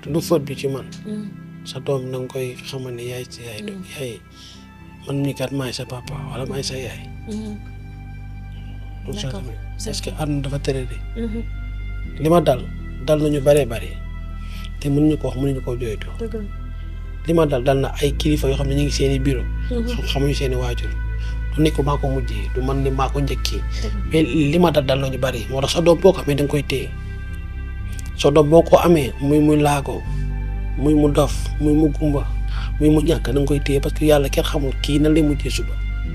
du faute bi ci man sa doom na nga koy xamal ne yaay sa yaay yaay man mii kat maay sa papa wala maay sa yaay D'accord. parce que àdduna dafa tere de li ma dal dal nañu bëree bëri te mënuñu ko wax mënuñu koo jooytu li ma dal dal na ay kilifa yoo xam ne ñu ngi seen i bureau xam xamuñu seen i waajur du nekk maa ko mujjee du man ne maa ko njëkkee mais li ma dal dal nañu bëri moo tax sa doom boo ko amee da nga koy téye sa doom boo ko amee muy muy laago muy mu dof muy mu gumba muy mu ñàkk da nga koy téye parce que yàlla kenn xamul kii nan lay mujjee suba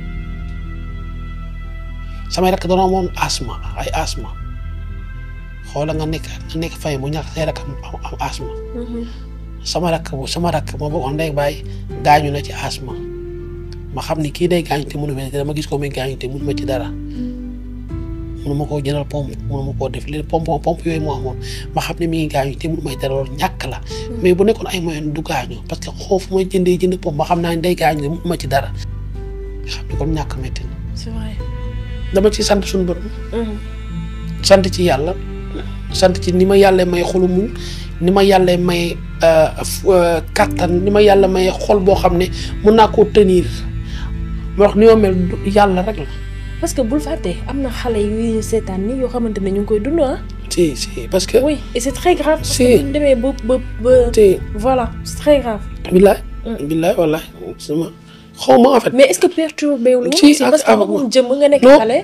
samay rakk danoo moom asma ay asma xoola nga nekk nga nekk fay mu ñàkk say rakk am am asma sama rakk bu sama rakk ma bokkoon ndey bàyyi gaañu na ci asma ma xam ni kii day gaañu te mënu ma te dama gis ko muy gaañu te mënu ma ci dara mënu ma koo jëndal pompe mënu ma koo def léegi pompe pompe yooyu moo amoon ma xam ne mi ngi gaañu te mënu may dara loolu ñàkk la mais bu nekkoon ay moyen du gaañu parce que xoofu may jëndee jënd pompe ma xam naa ne day gaañu te mënu ma ci dara nga xam ne kon ñàkk métti na c'est vrai. dama ci sant suñu borom sant ci yàlla sant ci ni ma yàlla may xolu muñ ni ma yàlla may kattan ni ma yàlla may xol boo xam ne mun naa koo tenir moo wax ni ma mel du- yàlla rek la parce que bul fàtte am na xale yu seetaan ni yoo xamante ne ñu ngi koy dund ah. si si parce que oui et c'est très grave. parce Si. que bu ñu demee ba ba ba. te voilà c'est très grave. billaay billaay wallaay sama xaw ma en fait mais est-ce que perturbé wu la Si, aussi ak- parce que ak- magum jëmm nga nekk Non. xale.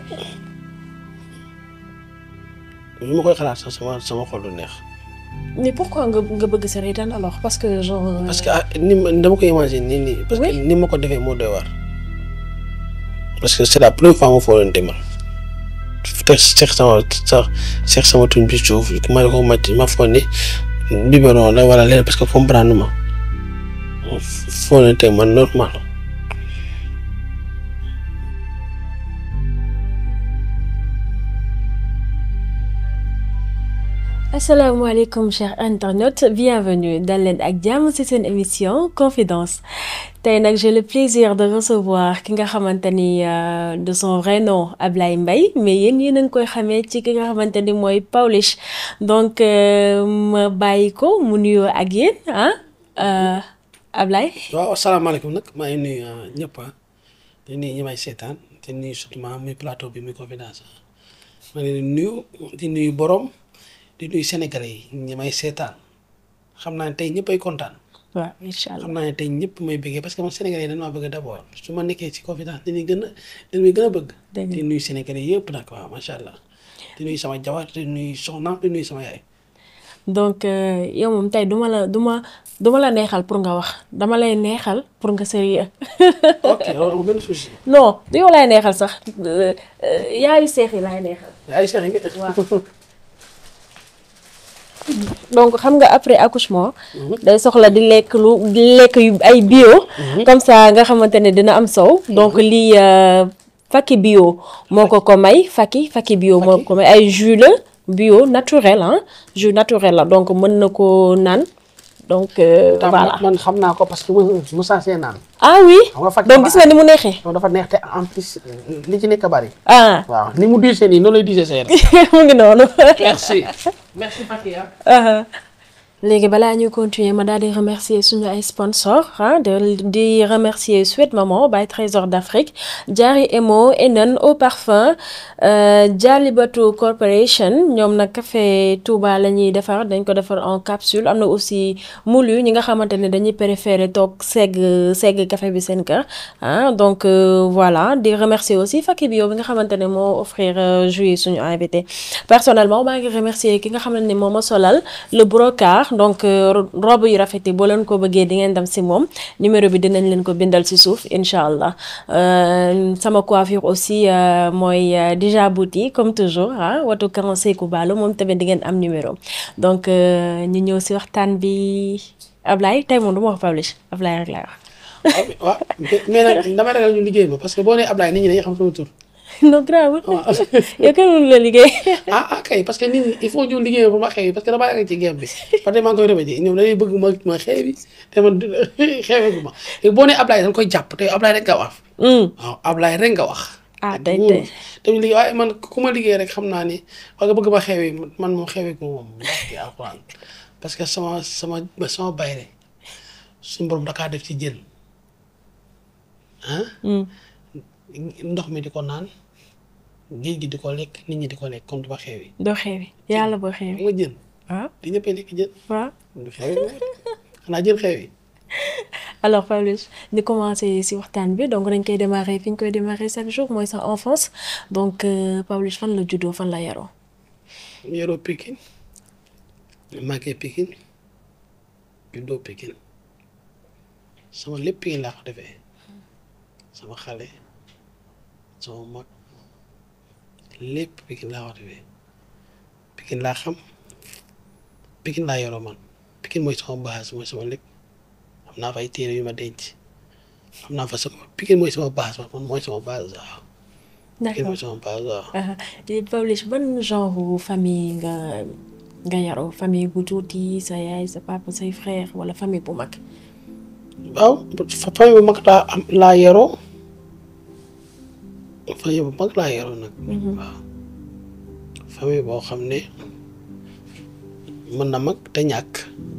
bi ma koy xalaat sax sama sama xol du neex mais pourquoi nga nga bëgg sa reetaan alors parce que genre. euh, parce que ah, ni ma dama koy imaginer nii nii parce que Oui. ni ma ko defee moo doy waar parce que c'est la première fois ma foo leen demal te seex sama sax seex sama tuñ bi suuf ma ko màcc ma foog ne biberon la wala leen parce que comprendre ma foo leen teg man normal asalaamaaleykum chers internautes bienvenue dal leen ak jàmm ci seen émission confidence tey nag j'ai le plaisir de recevoir ki nga xamante ni euh, de son vrai nom Ablaye Mbaye mais yéen yéen a ngi koy xamee ci ki nga xamante ni mooy Pawlish donc euh, ma bàyyi ko mu nuyoo ak yéen ah euh, Ablaye. waaw asalaamaaleykum nag maa ngi nuyu ah, ñëpp ah di nuyu ñi may seetaan di nuyu surtout ma muy plateau bi muy confidence ah maa ngi leen di nuyu di nuyu borom di nuyu sénégalais yi ñi may seetaan xam naa ne tey ñëpp ay kontaan waaw incha allah xam naa ne tey ñëpp may bëggee parce que man sénégalais yi dañ maa bëgg d'abord su ma nekkee ci confidence dañuy gën a dañuy gën a bëgg. Dëgg la. di nuyu sénégalais yëpp nag waaw macha allah di nuyu sama jabar di nuyu soxnaam di nuyu sama yaay. donc euh, yow moom tey duma la duma duma la neexal pour nga wax dama lay neexal pour nga sérieux ok loolu amul benn souci. non du yow laay neexal sax euh, euh, yaayu seex yi laay neexal ay seex yi nga. waaw. donc xam nga après accouchement day soxla di lekk lu di lekk yu ay bio comme ça nga xamante ne dina am sow donc lii euh, Faki bio moo ko ko may Faki Faki bio moo ko may ay jus la bio naturel ah jus naturel la donc mën na ko naan donc euh, Tam voilà man xam naa ko parce que mu mu saasee naan. ah oui xam nga Faki donc dafa- gis nga ni mu neexee loolu dafa neex te en plus li ci nekk bari. ah waaw ni mu diisee nii noonu lay diisee sa yaram. mu ngi noonu merci. merci Fakia. Uh-huh. léegi balaa ñuy continuer ma daal di remercier suñu ay sponsors ah de di remercier Sweet Maman by Trésor d'Afrique Diary Emo Enen Eau Parfum euh, Jalibatu Corporation ñoom nag café Touba la ñuy defar dañ ko defar en capsule am na aussi moulu ñi nga xamante ne dañuy préférer toog segg segg café bi seen kër ah donc euh, voilà di remercier aussi Faki Bio bi nga xamante ne moo offrir euh, jus yi suñu invité personnellement maa ngi remercier ki nga xamante ne moo ma solal le brocart donc euh, ro- robe yu rafet yi boo leen ko bëggee di ngeen dem si moom numéro bi dinañ leen ko bindal si suuf incha allah Euh, sama coiffure aussi euh, mooy euh, déjà bouti comme toujours ah watu kan Seeku Baalo moom tamit di ngeen am numéro donc euh, ñu ñëw si waxtaan bi Ablaye tey moom du ma wax Pawlish Ablaye rek laay wax. waaw mais nag damay ragal ñu liggéey ma parce que boo nee Ablaye nit ñi dañuy xam sama tur. non grave waaw. yow kenn mënu la liggéey. ah ah kay parce que nit ñi il faut ñu liggéey pour ma xeewi parce que damaa yàgg ci game bi parce que maa ngi koy remédier ñoom dañuy bëgg ma ma xeewi te man xeewi ma léegi boo nee Ablaye dañ koy jàpp te Ablaye rek nga wax Hmm. waaw Ablaye rek nga wax. ah tey wóorul. tey tamit liggéey waaye man ku ma liggéey rek xam naa ni wax nga bëgg ma xeewi man moom xeewi ko moom wax ci alxuraan parce que sama sama sama bayre suñu borom dakaa def ci jën ah ndox mi di ko naan géej gi di ko lekk nit ñi di ko lekk comme duma xeewi doo xewi yàlla boo xewi nga jën waaw di ñëppee lekk jën waaw du xeewi xanaa jën xeewi alors Pawlish ñu commencé ci waxtaan bi donc dañ koy démarrer fi ñu koy démarrer chaque jour mooy sa enfance donc Pawlish fan la juddoo fan la yaroo yoroo Pikine màggee Pikine juddoo Pikine sama lépp Pikine laa ko defee sama xale sama mag lépp Pikine laa ko defee Pikine laa xam Pikine laa yoroo man Pikine mooy sama base mooy sama lépp am naa fa ay téere yu ma denc am naa fa sama Pikine mooy sama base man mooy sama base waaw Pikine mooy sama base waaw Pawlish ban genre famille nga nga yaroo famille bu tuuti sa yaay sa papa say frère wala famille bu mag waaw famille bu mag laa am laa yaroo famille bu mag laa yaroo nag waaw famille boo xam ne mën na mag te ñàkk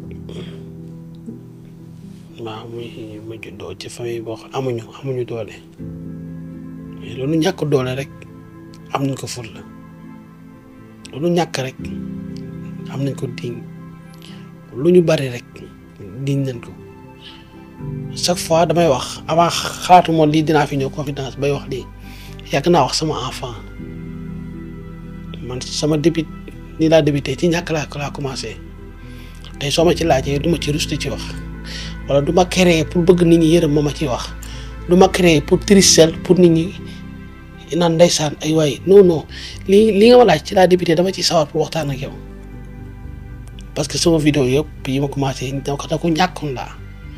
waaw muy mu juddoo ci famille boo xam amuñu amuñu doole mais loolu ñàkk doole rek am nañ ko fulla loolu ñàkk rek am nañ ko diñ lu ñu bari rek diñ nañ ko chaque fois damay wax avant xalaatu moom lii dinaa fi ñëw confidence bay wax lii yàgg naa wax sama enfant man sama début nii laa débuté ci ñàkk laa laa commencé tey soo ma ci laajee du ma ci rusti ci wax wala du ma créer pour bëgg nit ñi yërëm ma ma ci wax du ma créer pour tristel pour nit ñi naan ndeysaan ay waay non non lii li nga ma laaj ci laa débuté dama ci sawar pour waxtaan ak yow parce que sama vidéo yëpp yi ma commencé da ko da ko ñàkkoon laa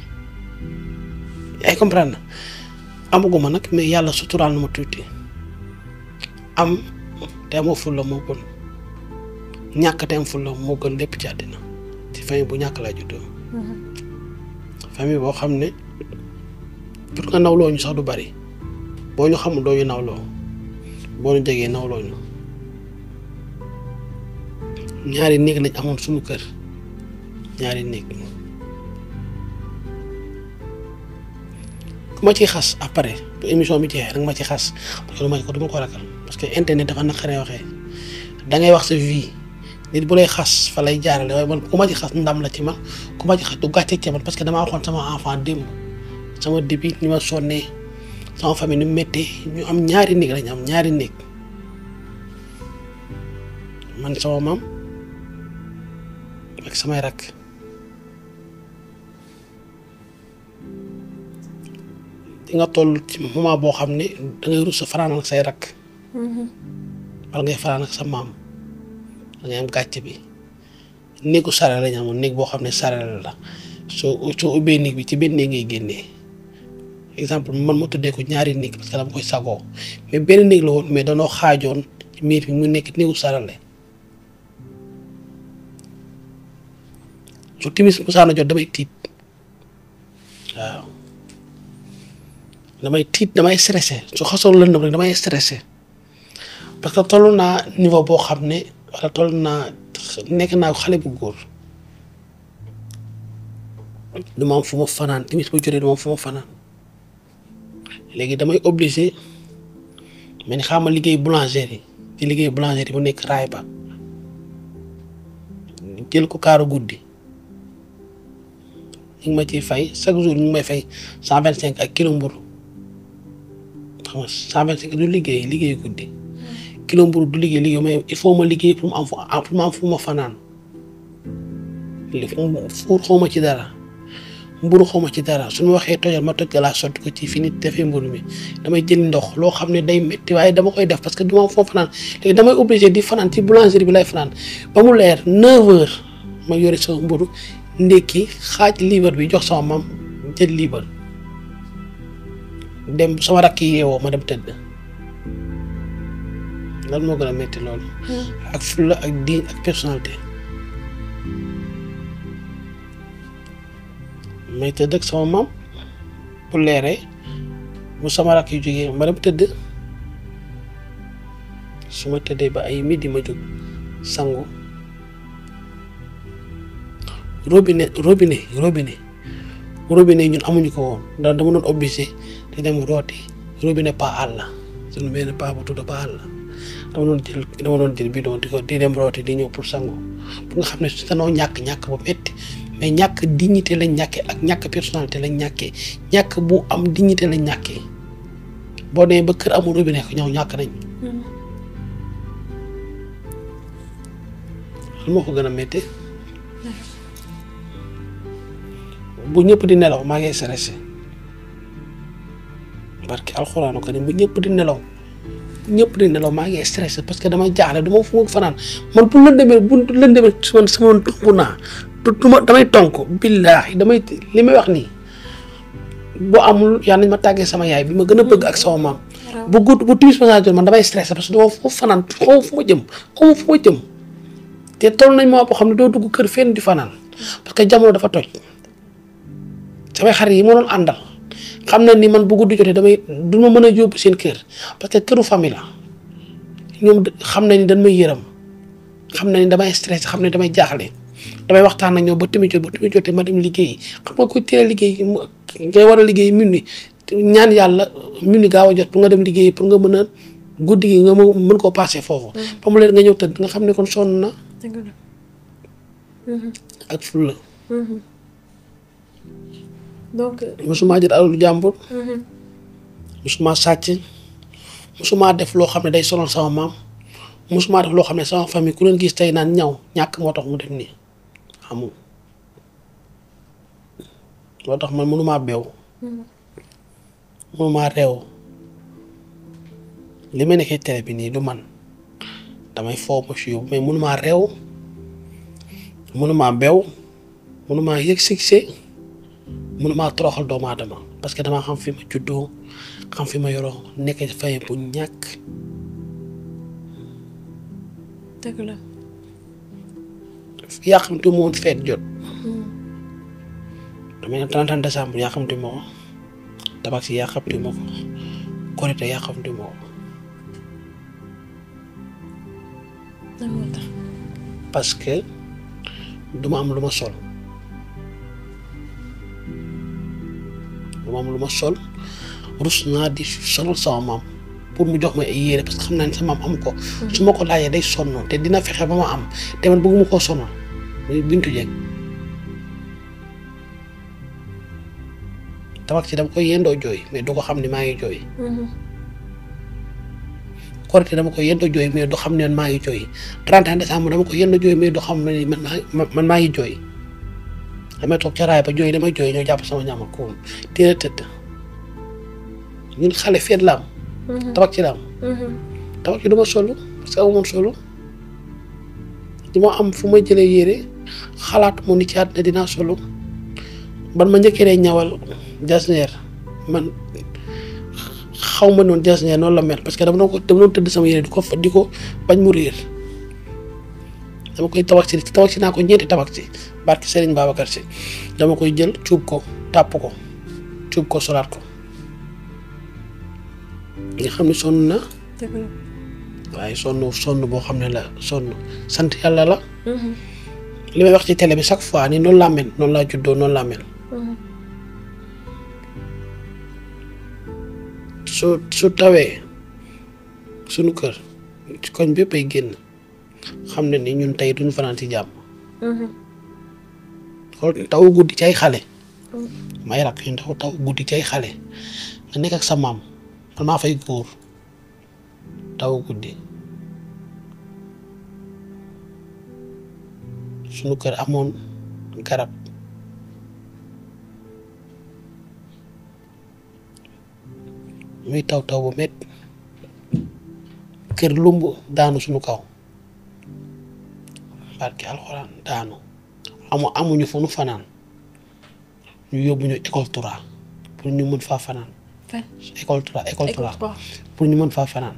ay comprendre na amaguma nag mais yàlla suturaal na ma tuuti am te amoo fulla moo gën ñàkk te am fulla moo gën lépp ci àddina ci famille bu ñàkk laa juddoo famille boo xam ne pour nga nawloo ñu sax du bari boo ñu xamul doo ñu nawloo boo ñu jegee nawloo ñu ñaari néeg lañ amoon suñu kër ñaari néeg ku ma ci xas après bu émission bi jeexee danga ma ci xas parce que du ma ko du ma ko ragal parce que internet dafa naqaree waxee dangay wax sa vie nit bu lay xas fa lay jaarale waaye man ku ma ci xas ndam la ci man ku ma ci xas du gàcce ci man parce que damaa waxoon sama enfant démb sama début ni ma sonnee sama famille ni mu méttee ñu am ñaari néeg lañ am ñaari néeg man sama maam ak samay rakk di nga toll ci moment boo xam ne dangay rus a fanaan ak say rakk wala ngay fanaan ak sa maam dangay am gàcce bi néegu sarale lañ amoon néeg boo xam ne sarale la soo soo ubbee néeg bi ci benn néeg ngay génnee exemple man ma tuddee ko ñaari néeg parce que dama koy sagoo mais benn néeg la woon mais danoo xaajoon ci miir bi mu nekk néegu sarale su timis musaana jot damay tiit waaw damay tiit damay stressé su xasoon lëndëm rek damay stressé parce que toll naa niveau boo xam ne wala toll naa nekk naa xale bu góor du ma am fu ma fanaan timis bu jotee du ma am fu ma fanaan léegi damay obligé mais ni xaama liggéey boulangerie ci liggéey boulangerie bu nekk raay ba jël ko kaaru guddi ñu ngi ma ciy fay chaque jour ñu ngi may fay cent vingt cinq ak kilo mburu xam nga cent vingt cinq du liggéey liggéey guddi kilo mburu du liggéey liggéey mais il faut ma liggéey pour mu am fu pour mu am fu ma fanaan li fuur xaw ma ci dara mburu xaw ma ci dara suñu waxee tojal ma toj laa sotti ko ci fi nit defee mburu mi damay jël ndox loo xam ne day métti waaye dama koy def parce que du ma am fu ma fanaan léegi damay obligé di fanaan ci boulangerie bi lay fanaan ba mu leer neuf heures ma yore sama mburu ndékki xaaj liibar bi jox sama mam jël liibar dem sama rakk yi yeewoo ma dem tëdd lan moo gën a métti loolu ak fulla ak diin ak personnalité may tëdd ak sama mam bu leeree mu sama rakk yu jógee ma dem tëdd su ma tëddee ba ay midi ma jóg sangu robinet robinet robinet robinet ñun amuñu ko woon ndax dama doon obligé di dem rooti robinet pa àll suñu benn pa bu tudd pa àll dama doon jël dama doon jël bidon di ko di dem rooti di ñëw pour sangu pour nga xam ne danoo ñàkk ñàkk bu metti mais ñàkk dignité lañ ñàkkee ak ñàkk personnalité lañ ñàkkee ñàkk bu am dignité lañ ñàkkee boo demee ba kër amul robinet ko ñëw ñàkk nañ lu ma ko gën a métti bu ñëpp di nelaw maa ngi stressé barki alxuraanu karim bu ñëpp di nelaw bu ñëpp di nelaw maa ngi stressé parce que damay jaaxle du ma fu ma fanaan man bu lëndëmee bu lëndëmee su man sama tonk naa du ma damay tonk billaahi damay li may wax nii boo amul yaa nañ ma tàggee sama yaay bi ma gën a bëgg ak sama maam bu gudd bu timis passage man damay stressé parce que dama foofu fanaan xaw fu ma jëm xaw fu ma jëm te toll nañ moo boo xam ne doo dugg kër fenn di fanaan parce que jamono dafa toj samay xarit yi ma doon àndal xam na ni man bu guddi jotee damay du ma mën a yóbbu seen kër parce que këru famille la ñoom xam nañ ni dañ may yërëm xam nañ ni damay stressé xam ne damay jaaxle damay waxtaan ak ñoom ba tamit jot ba tamit jotee ma dem liggéeyi xam nga koy teel a liggéey ngay war a liggéey minuit ñaan yàlla minuit gaaw a jot pour nga dem liggéey pour nga mën a guddi gi nga mën koo passé foofu. ba mu leen nga ñëw tëdd nga xam ne kon sonn na. ak fulla donc. mosuma jël alalu jàmbur. mosuma sàcc mosuma def loo xam ne day sonal sama maam mosuma def loo xam ne sama famille ku leen gis tey naan ñaw ñàkk moo tax mu def nii xamul loo tax man mënumaa beew mënumaa réew li ma nekkee télé bi nii du man damay foo ma si yóbbu mais mënumaa réew mënumaa beew mënumaa yëg succès mënumaa toroxal doomu aadama parce que damaa xam fi ma juddoo xam fi ma yoroo nekk fay bu ñàkk dëgg la. yaa xam te moom feet jot damay ne 31 décembre yaa xam te moo ko tabax si yaa xam te moo ko korite yaa xam te moo ko lan moo tax. parce que duma am lu ma sol duma am lu ma sol rus naa di solal sama maam pour mu jox ma ay yére parce que xam naa ne sama maam am ko su ma ko laajee day sonn te dina fexe ba ma am te man bëgguma koo sonal muy bintu jeeg tabax ci dama koy yendoo jooy mais du ko xam ne maa ngi jooy korite dama koy yendoo jooy mais du xam ne maa ngi jooy 31 décembre dama ko yendoo jooy mais du xam ne man maa man maa ngi jooy damay toog ca raay ba jooy damay jooy ñoo jàpp sama ñaama koom teel a tëdd ñun xale feet la am tabax ci la am tabax ci du ma solu parce que amumoon solu di ma am fu ma jëlee yére xalaat mu ni ci àddina dinaa solu ban ma njëkkee dee ñawal jasneer man xaw ma noonu jasneer noonu la mel parce que dama doon ko dama doon tëdd sama yére di ko fa di ko bañ mu réer dama koy tabax ci tabax ci naa ko ñeenti tabax ci barki Serigne Babacar si dama koy jël cuub ko tàpp ko cuub ko solaat ko nga xam ne sonn na dëgg la. waaye sonn sonn boo xam ne la sonn sant yàlla la li may wax ci télé bi chaque fois ni noonu laa mel noonu laa juddoo noonu laa mel su su tawee suñu kër ci koñ bépp ay génn xam ne ni ñun tey duñu fanaan ci jàmm xool taw guddi ci ay xale may rakk ñu taw taw guddi ci ay xale nga nekk ak sa maam man maa fay góor taw guddi suñu kër amoon garab muy taw taw bu met kër lumb daanu suñu kaw barke alxuraan daanu amu amuñu fu nu fanaan ñu yóbbu ñu école Toura pour ñu mën faa fanaan fan. école Toura école Toura écoute pour ñu mën faa fanaan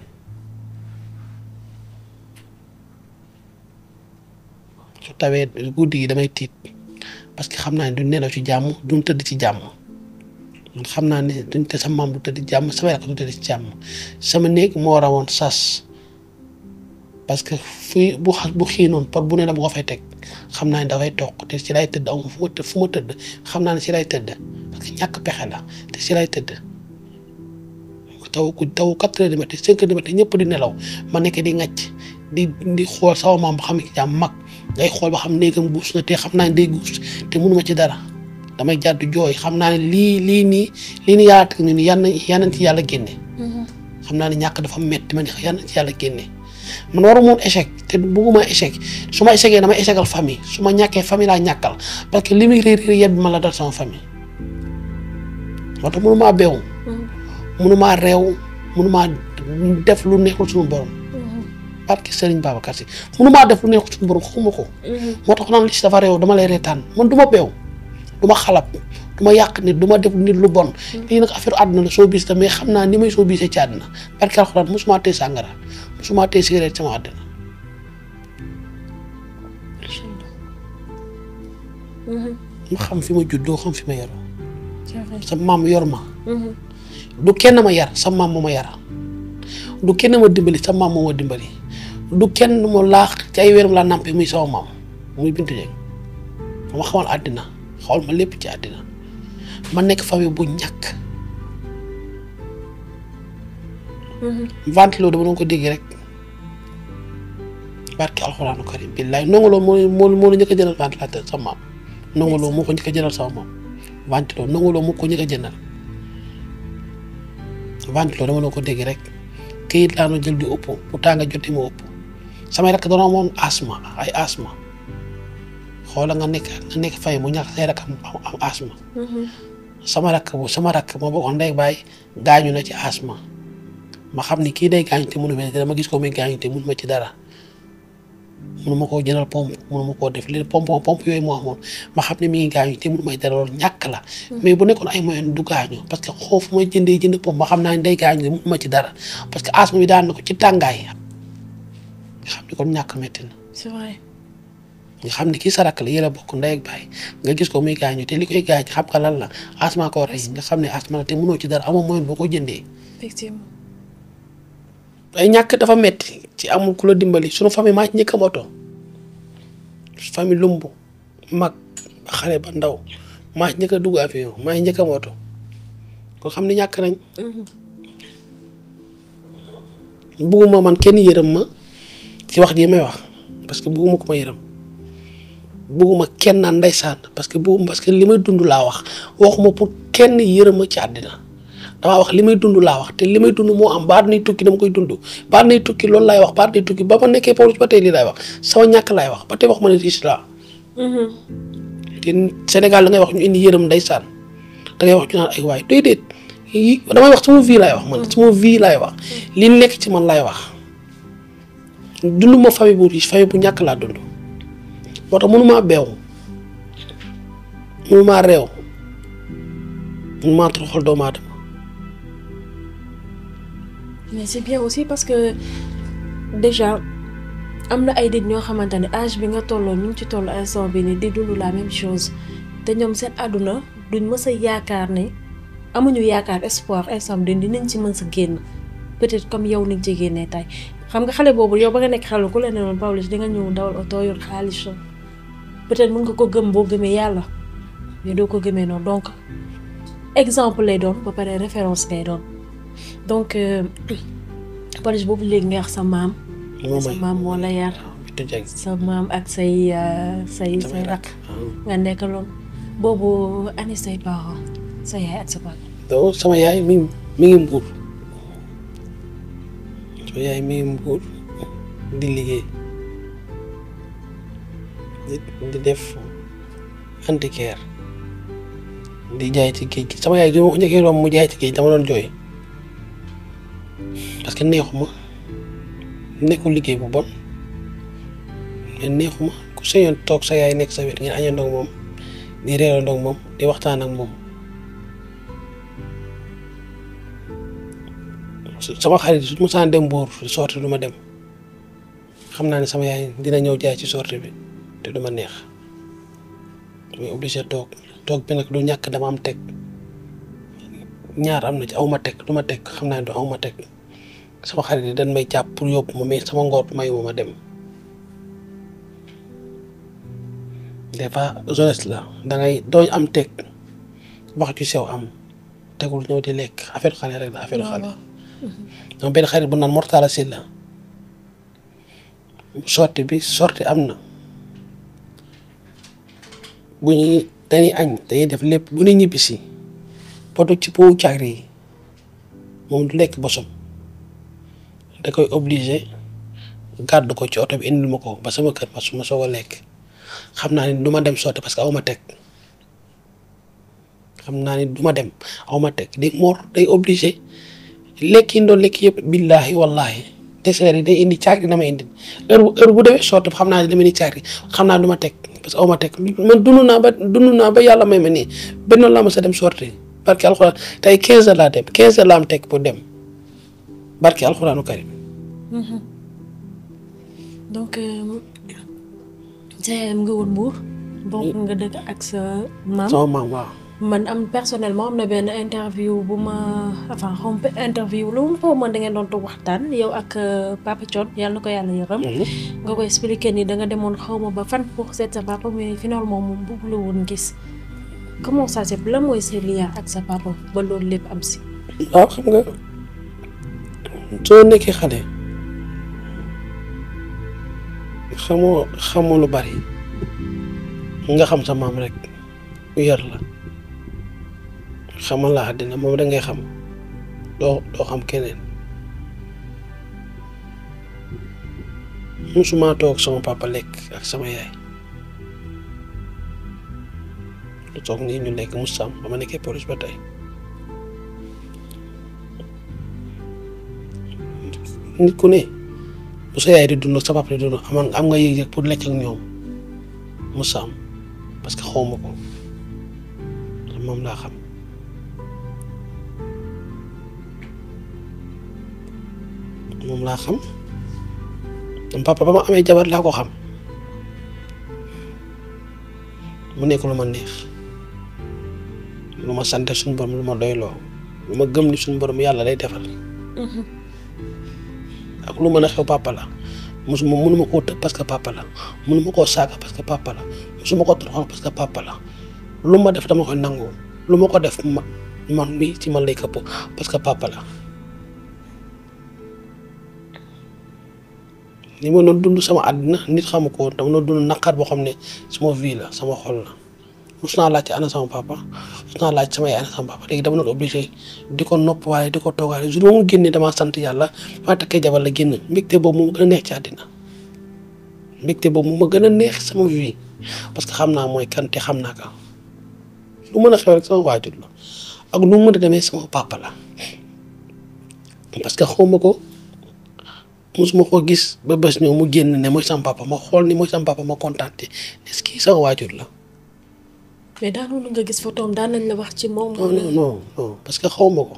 su tawee guddi gi damay tiit parce que xam naa ne duñ nelaw ci jàmm duñ tëdd ci jàmm man xam naa ne duñ te sama maam du tëdd ci jàmm sama rakk du tëdd ci jàmm sama néeg moo rawoon sas parce que fii bu xa bu xiinoon par bu ne la bu ko fay teg xam naa ne dafay toog te si lay tëdd amu fu ma tëdd fu ma tëdd xam naa ne si lay tëdd parce que ñàkk pexe la te si lay tëdd taw ku taw quatre heures du matin cinq heures du matin ñëpp di nelaw ma nekk di ŋàcc di di xool sama maam ba xam ne jàmm mag day xool ba xam néegam guus na te xam naa ne day guus te mënuma ci dara damay jàddu jooy xam naa ne lii lii nii lii nii yàlla teg ni ni yan yan ci yàlla génne xam naa ne ñàkk dafa metti man yan ci yàlla génne man waru moon échec te bugguma échec su ma échecee dama échecal famille su ma ñàkkee famille laa ñàkkal parce que li muy réer réer yet bi ma la dal sama famille moo tax mënumaa beew mënumaa réew mënumaa def lu neexul suñu borom parce que Serigne Babacar Sy mënumaa def lu neexul suñu borom xamuma ko moo tax naan li si dafa réew dama lay reetaan man du ma beew du ma xalab du ma yàq nit du ma def nit lu bon lii nag affaire àdduna la soo bis la mais xam naa ni may soo bisee ci àdduna parce que alxuraan mosuma tee sàngara mosuma tee cigarette sama àdduna ma xam fi ma juddoo xam fi ma yaroo sa maam yor ma du kenn ma yar sa maam moo ma yar du kenn ma dimbali sa maam moo ma dimbali du kenn ma laax ci ay wéram laa nampé muy sama maam muy Bintu Dieng ma xamal àddina xawal ma lépp ci àddina ma nekk famille bu ñàkk ventilo dama doon ko dégg rek barke alxuraanu karim billaay nongoloo moo moo moo la njëkk a jëndal ventilateur sa maam nongoloo moo ko njëkk a jëndal sama maam ventilo nongoloo moo ko njëkk a jëndal ventilo dama doon ko dégg rek këyit laa doon jël di ëpp bu tànga joti ma ëpp samay rakk doon moom asma ay asma xoola nga nekk nga nekk fay mu ñàkk say rakk am am asma sama rakk bu sama rakk ma bokkoon ndey baay gaañu na ci asma ma xam ni kii day gaañu te mënu ma te dama gis ko muy gaañu te mënu ma ci dara mënu ma koo jëndal pompe mënu ma koo def li pompe pompe yooyu moo amoon ma xam ne mi ngi gaañu te mënu may dara loolu ñàkk la mais bu nekkoon ay moyen du gaañu parce que xoofu may jëndee jënd pompe ma xam naa ne day gaañu te mënu ma ci dara parce que asma bi daan na ko ci tàngaay nga xam ni kon ñàkk metti na c'est vrai. nga xam ne kii sa rakk la yéen a bokk ndey ak baay nga gis ko muy gaañu te li koy gaañ xam nga lan la asma ko rey nga xam ne asma la te mënoo ci dara amoo moyen boo ko jëndee effectivement. ay ñàkk dafa metti ci amul ku la dimbali sunu famille maa ci njëkk a moto famille lumbu mag ba xale ba ndaw maa ci njëkk a dugg avion maa ci njëkk a moto kon xam ne ñàkk nañ bugguma man kenn yërëm ma ci wax ji may wax parce que bugguma ko ma yërëm bugguma kenn naan ndeysaan parce que bugguma parce que li may dund laa wax waxuma pour kenn yërëm ma ci àddina damaa wax li may dund laa wax te li may dund moo am baat nay tukki dama koy dund baat nay tukki loolu laay wax baat nay tukki ba ma nekkee Pawlish ba tey lii laay wax sama ñàkk laay wax ba tey wax ma ne riche laa te Sénégal da ngay wax ñu indi yërëm ndeysaan da ngay wax ñu naan ay waay déedéet yi damay wax sama vie laay wax man sama vie laay wax li nekk ci man laay wax dund ma famille bu riche famille bu ñàkk laa dund moo tax mënumaa beew mënumaa réew mënumaa toroxal doomu aadama mais c'est bien aussi parce que déjà am na ay nit ñoo xamante ne âge bi nga tolloo ñu ngi ci toll instant bi ni di dund la même chose te ñoom seen àdduna duñ mës a yaakaar ne amuñu yaakaar espoir instant bi dinañ ci mën sa génn peut-être comme yow ni nga ci génnee tey xam nga xale boobu yow ba nga nekk xale ku la ne woon Pawlish di nga ñëw dawal oto yor xaalis peut-être mën nga ko gëm boo gëmee yàlla mais doo ko gëmee noonu donc exemple lay doon ba pare référence lay doon donc Pawlish boobu léegi nga wax sa maam. sa maam moo la yar. sa maam ak say say say rakk. nga nekkaloon boobu ani say parents sa yaay ak sa papa. donc sama yaay mi mi ngi mbuur sama yaay mi ngi mbuur di liggéey di di def antiquaire di jaay ci géej gi sama yaay bi ma ko njëkkee romb mu jaay ci géej dama doon jooy. parce que neexuma nekkul liggéey bu bon mais neexuma ku sañoon toog sa yaay nekk sa wet ngeen añandoo moom di reerandoo moom di waxtaan ak moom sama xarit su ma saan dem Mbuur sorti du ma dem xam naa ne sama yaay dina ñëw jaay ci sorti bi te du ma neex damay obligé toog toog bi nag du ñàkk dama am teg ñaar am na ci aw ma teg du ma teg xam naa ne du aw ma teg sama xarit yi dañ may jàpp pour yóbbu ma mais sama ngor mayu ma ma dem des fois jeunesse la da ngay dooñ am teg wax ci sew am tegul ñëw di lekk affaire xale rek la affaire xale dama benn xarit bu naan Mortala Sylla sorti bi sorti am na bu ñuy dañuy añ dañuy def lépp bu ñuy ñibbisi poto ci powu caagri yi moom du lekk bosom da koy obligé gàddu ko ci oto bi indil ma ko ba sama kër ma su ma soog a lekk xam naa ni du ma dem sotti parce que aw ma teg xam naa ni du ma dem aw ma teg di mor day obligé lekk yi doon lekk yëpp billaahi wallaahi dessert yi day indi caagri na ma indi heure bu heure bu demee sotti xam naa ne dama ni caagri xam naa du ma teg parce que aw ma teg man dund naa ba dund naa ba yàlla may ma nii benn laa ma sa dem sorti barke alxuraan tey 15 heures laa dem 15 heures laa am teg pour dem barke alxuraanu karim donc jaayam nga woon Mbour. bokk nga dëkk ak sa maam. sama maam waaw. man am personnellement am na benn interview bu ma enfin xaw ma interview lu mu foofu man da ngeen doon toog waxtaan yow ak papa Thion yàlla na ko yàlla yërëm. nga koy expliqué ni da nga demoon xaw ma ba fan pour seet sa papa mais finalement moom bëgg la woon gis. comment ça c'est lan mooy sa lien ak sa papa ba loolu lépp am si. waaw xam nga soo nekkee xale xamoo xamoo lu bari nga xam sa maam rek yar la xamal la àddina moom da ngay xam doo doo xam keneen musuma toog sama papa lekk ak sama yaay lu toog nii ñu lekk musam ba ma nekkee police ba tey nit ku ne bu sa yaay di dund sa papa di dund amoon am nga yëg-yëg pour lekk ak ñoom musam parce que xawma ko moom laa xam moom laa xam sama papa ba ma amee jabar laa ko xam mu nekk lu ma neex lu ma sante suñu borom lu ma doyloo lu ma gëm ni suñu borom yàlla lay defal ak lu mën a xew papa la mosuma mënuma koo tëb parce que papa la mënuma koo saaga parce que papa la mosuma ko toroxal parce que papa la lu ma def dama koy nangu lu ma ko def ma man mi ci man lay këpp parce que papa la li ma doon dund sama àddina nit xamu ko woon dama doon dund naqar boo xam ne sama vie la sama xol la mus naa laaj ci ana sama papa mus naa laaj sama yaay ana sama papa léegi dama doon obligé di ko nopp waaye di ko toogaale jour ba mu génnee damaa sant yàlla maa takkee jabar la génn mbégte boobu mu gën a neex ci àddina mbégte boobu mu ma gën a neex sama vie parce que xam naa mooy kan te xam naa ko lu mën a xew rek sama waajur la ak lu mu mën a demee sama papa la parce que xawma ko musuma ko gis ba bés ñëw mu génn ne mooy sama papa ma xool ni mooy sama papa ma kontaan te est-ce que sama waajur la. mais daanoon nga gis photoom daan nañ la wax ci moom. non non non non parce que xaw ma ko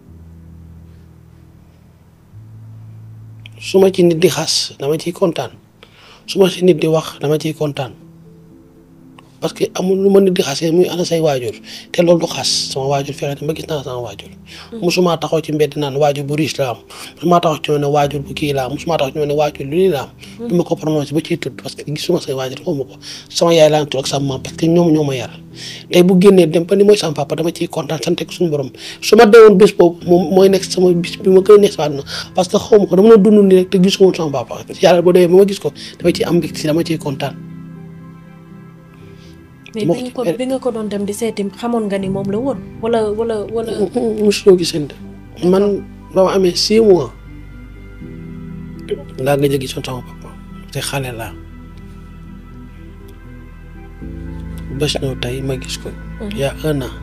su ma ci nit di xas dama ciy kontaan su ma ci nit di wax dama ciy kontaan parce que amul lu ma nit di xasee muy ana say waajur te loolu du xas sama waajur fexe ba gis naa sama waajur. musuma taxaw ci mbedd naan waajur bu riche la am musuma taxaw ci ne waajur bu kii la am musuma taxaw ci ne waajur lu lii la am. du ma ko prononcé ba ciy tudd parce que gisuma say waajur xaw ma ko sama yaay laa tudd ak sama maam parce que ñoom ñoo ma yar tey bu génnee dem ba ni mooy sama papa dama ciy kontaan sant ak suñu borom su ma deewoon bés boobu moom mooy nekk sama bis bi ma gën a nekk sama àdduna parce que xaw ma ko dama doon dund nii rek te gisuma woon sama papa yàlla boo demee ba ma gis ko dama ciy am mbégte dama ciy kontaan. mais bi nga ko bi nga ko doon dem di seeti xamoon nga ni moom la woon wala wala wala. mosuloo gisante man ba ma amee six mois laa gëj a gisoon sama papa te xale laa bés ñëw tey ma gis ko. yaa un an.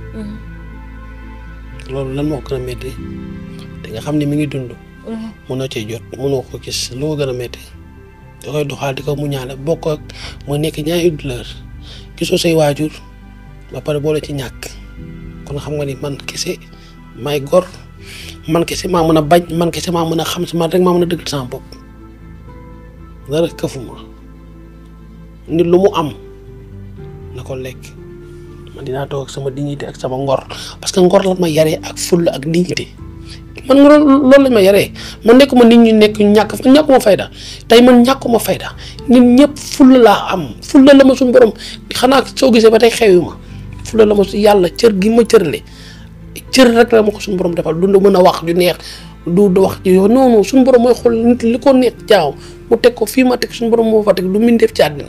loolu lan moo ko gën a métti te nga xam ne mi ngi dund. mënoo cee jot mënoo ko gis lu ko gën a métti da koy doxal di ko mu ñaale bokk ak mu nekk ñaari douleur gisoo say waajur ba pare boole ci ñàkk kon xam nga ni man kese may gor man kese maa mën a bañ man kese maa mën a xam si man rek maa mën a dëgg sama bopp dara këfuma nit lu mu am na ko lekk man dinaa toog ak sama dignité ak sama ngor parce que ngor la ma yaree ak fulla ak dignité man nga loolu loolu lañ ma yaree man nekkuma nit ñi nekk ñàkk ñàkkuma fayda tey man ñàkkuma fayda nit ñëpp fulla laa am fulla la ma suñu borom xanaa soo gisee ba tey xewi ma fulla la ma su yàlla cër gi ma cërle cër rek la ma ko suñu borom defal du mën a wax ju neex du du wax ji yow non non suñu borom mooy xool nit li ko neex jaaw mu teg ko fii ma teg suñu borom moo fa teg du min def ci àddina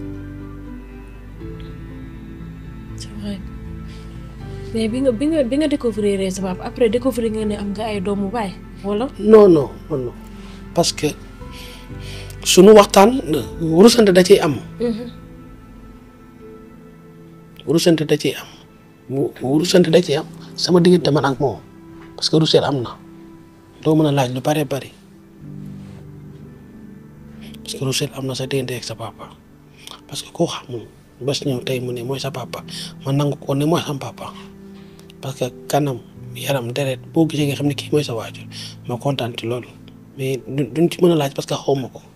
c'est vrai mais bi nga bi nga bi nga découvrir sa papa après découvrir nga ne am nga ay doomu baay wala. non non non non parce que suñu waxtaan rusante da ciy am rusante da ciy am mu rusante da ciy am sama diggante man ak moom parce que ruseel am na doo mën a laaj lu bare bari parce que ruseel am na sa diggante ak sa papa parce que koo xamul bés ñëw tey mu ne mooy sa papa man nangu ko ne mooy sama papa parce que kanam yaram deret boo gisee nga xam ne kii mooy sa waajur ma kontaan ci loolu mais duñ ci mën a laaj parce que xaw ma ko.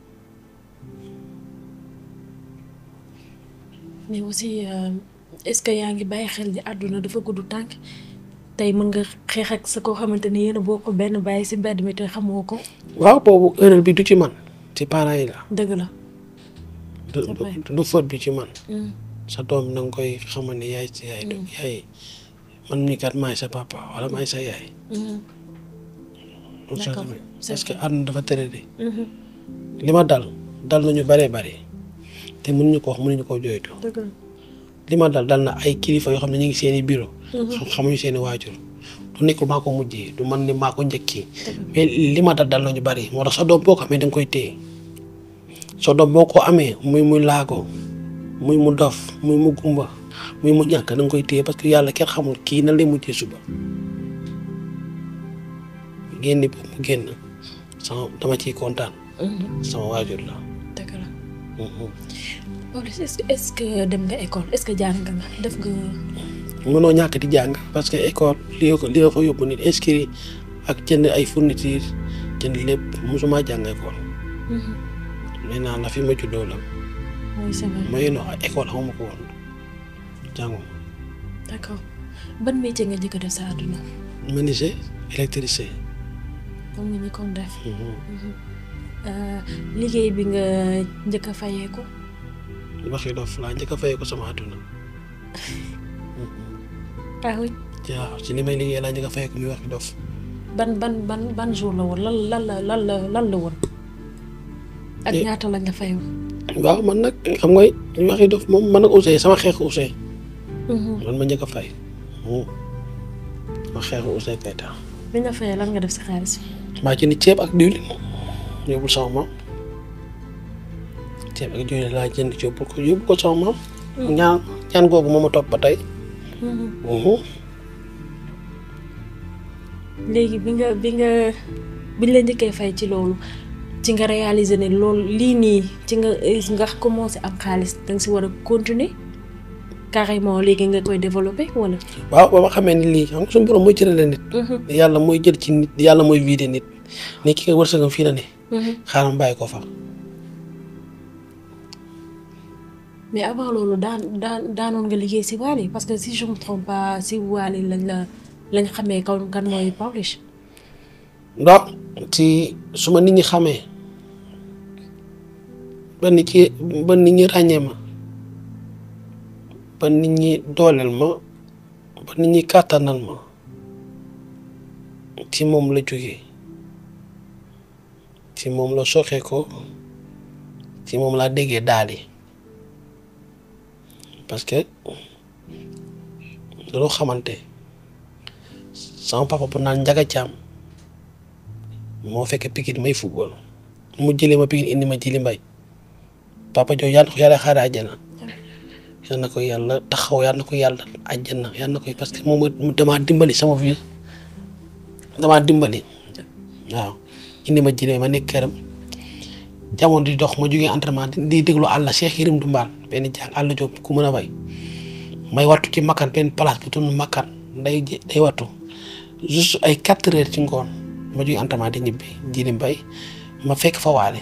mais aussi est-ce que yaa ngi bàyyi xel ni àdduna dafa gudd tànk tey mën nga xeex ak sa koo xamante ni yéen a bokk benn bàyyi si mbedd mi te xamoo ko. waaw boobu erreur bi du ci man ci parents yi la. dëgg la. du du faute bi ci man. sa doom na nga koy xamal ne yaay si yaay. yaay man mii kat maay sa papa wala maay sa yaay. d'accord parce que àdduna dafa tëre de. li ma dal dal nañu bëree bëri te mënuñu ko wax mënuñu koo jooytu. dëgg la. li ma dal dal na ay kilifa yoo xam ne ñu ngi seen i bureau. xamuñu seen i waajur. du nekkul maa ko mujjee du man ni maa ko njëkkee. mais li ma dal dal nañu bëri moo tax sa doom boo ko amee da nga koy téye. sa doom boo ko amee muy muy laago muy mu dof muy mu gumba muy mu ñàkk da nga koy téye parce que yàlla kenn xamul kii nan lay mujjee suba. génn bi mu génn sama dama ciy kontaan. sama waajur la. dëgg la. Pawlish est-ce que est-ce que dem nga école est-ce que jàng nga def nga. mënoo ñàkk di jàng parce que école li ko li ko fa yóbbu nit inscrit ak jënd ay fourniture jënd lépp mosuma jàng école. maintenant na fi ma juddoo la. oui c'est vrai ma yénoo école xamuma ko woon jànguma. d'accord ban métier nga njëkk a def sa àdduna. menuisier électricien. moom nga njëkkoon def. liggéey bi nga njëkk a fayee ko. waxi dof laa njëkk a fayee ko sama àdduna. ah oui. waaw ci li may liggéey laa njëkk a fayee ko muy waxi dof. ban ban ban ban jour la woon lan lan la lan la lan la woon. ak ñaata lañ la fayoo. waaw man nag xam nga waxi dof moom man nag Ousseyn sama xeexu Ousseyn. man ma njëkk a fay. ma xeexu Ousseyn Keita. bi nga fayee lan nga def si xaalis. maa jënd ceeb ak diwlin yóbbul sama maam ceeb ak diwlin laa jënd yóbbul ko yóbbul ko sama maam. ñaan ñaan googu moo ma topp ba tey. léegi bi nga bi nga biñ la njëkkee fay ci loolu ci nga réaliser ne loolu lii nii ci nga nga commencé am xaalis danga si war a continuer carrément léegi nga koy développer wala. waaw ba ma xamee ni lii xam nga suñu borom mooy cërale nit. yàlla mooy jël ci nit yàlla mooy vider nit ni ki nga wërsëgam fii la ne. xaaral bàyyi ko fa. mais avant loolu daan daan daanoon nga liggéey si Wally parce que si je me trompe pas si Wally lañ la lañ xamee kaw kan mooy Pawlish. ndax ci su ma nit ñi xamee ba nit ci ba nit ñi ràññee ma ba nit ñi dooleel ma ba nit ñi kàttanal ma ci moom la jógee ci moom la soxee ko ci moom laa déggee daal yi parce que loo xamante sama papa bu naan njaga caam moo fekk Pikine may football mu jëlee ma Pikine indi ma jili mbay papa jooju yàlla na ko yàlla xaare àjjana yàlla na ko yàlla taxaw yàlla na ko yàlla àjjana yàlla na ko parce que moom damaa dimbali sama vie damaa dimbali waaw indi ma jili ma nekk këram jamono di dox ma jógee entraînement di déglu àll Cheikh Yérim Dumbaan benn jàng àll Jóob ku mën a bay may wattu ci makkan benn place bu tudd makkan day day wattu juste ay quatre heures ci ngoon ma jógee entraînement di ñibbi jili mbay ma fekk fa waale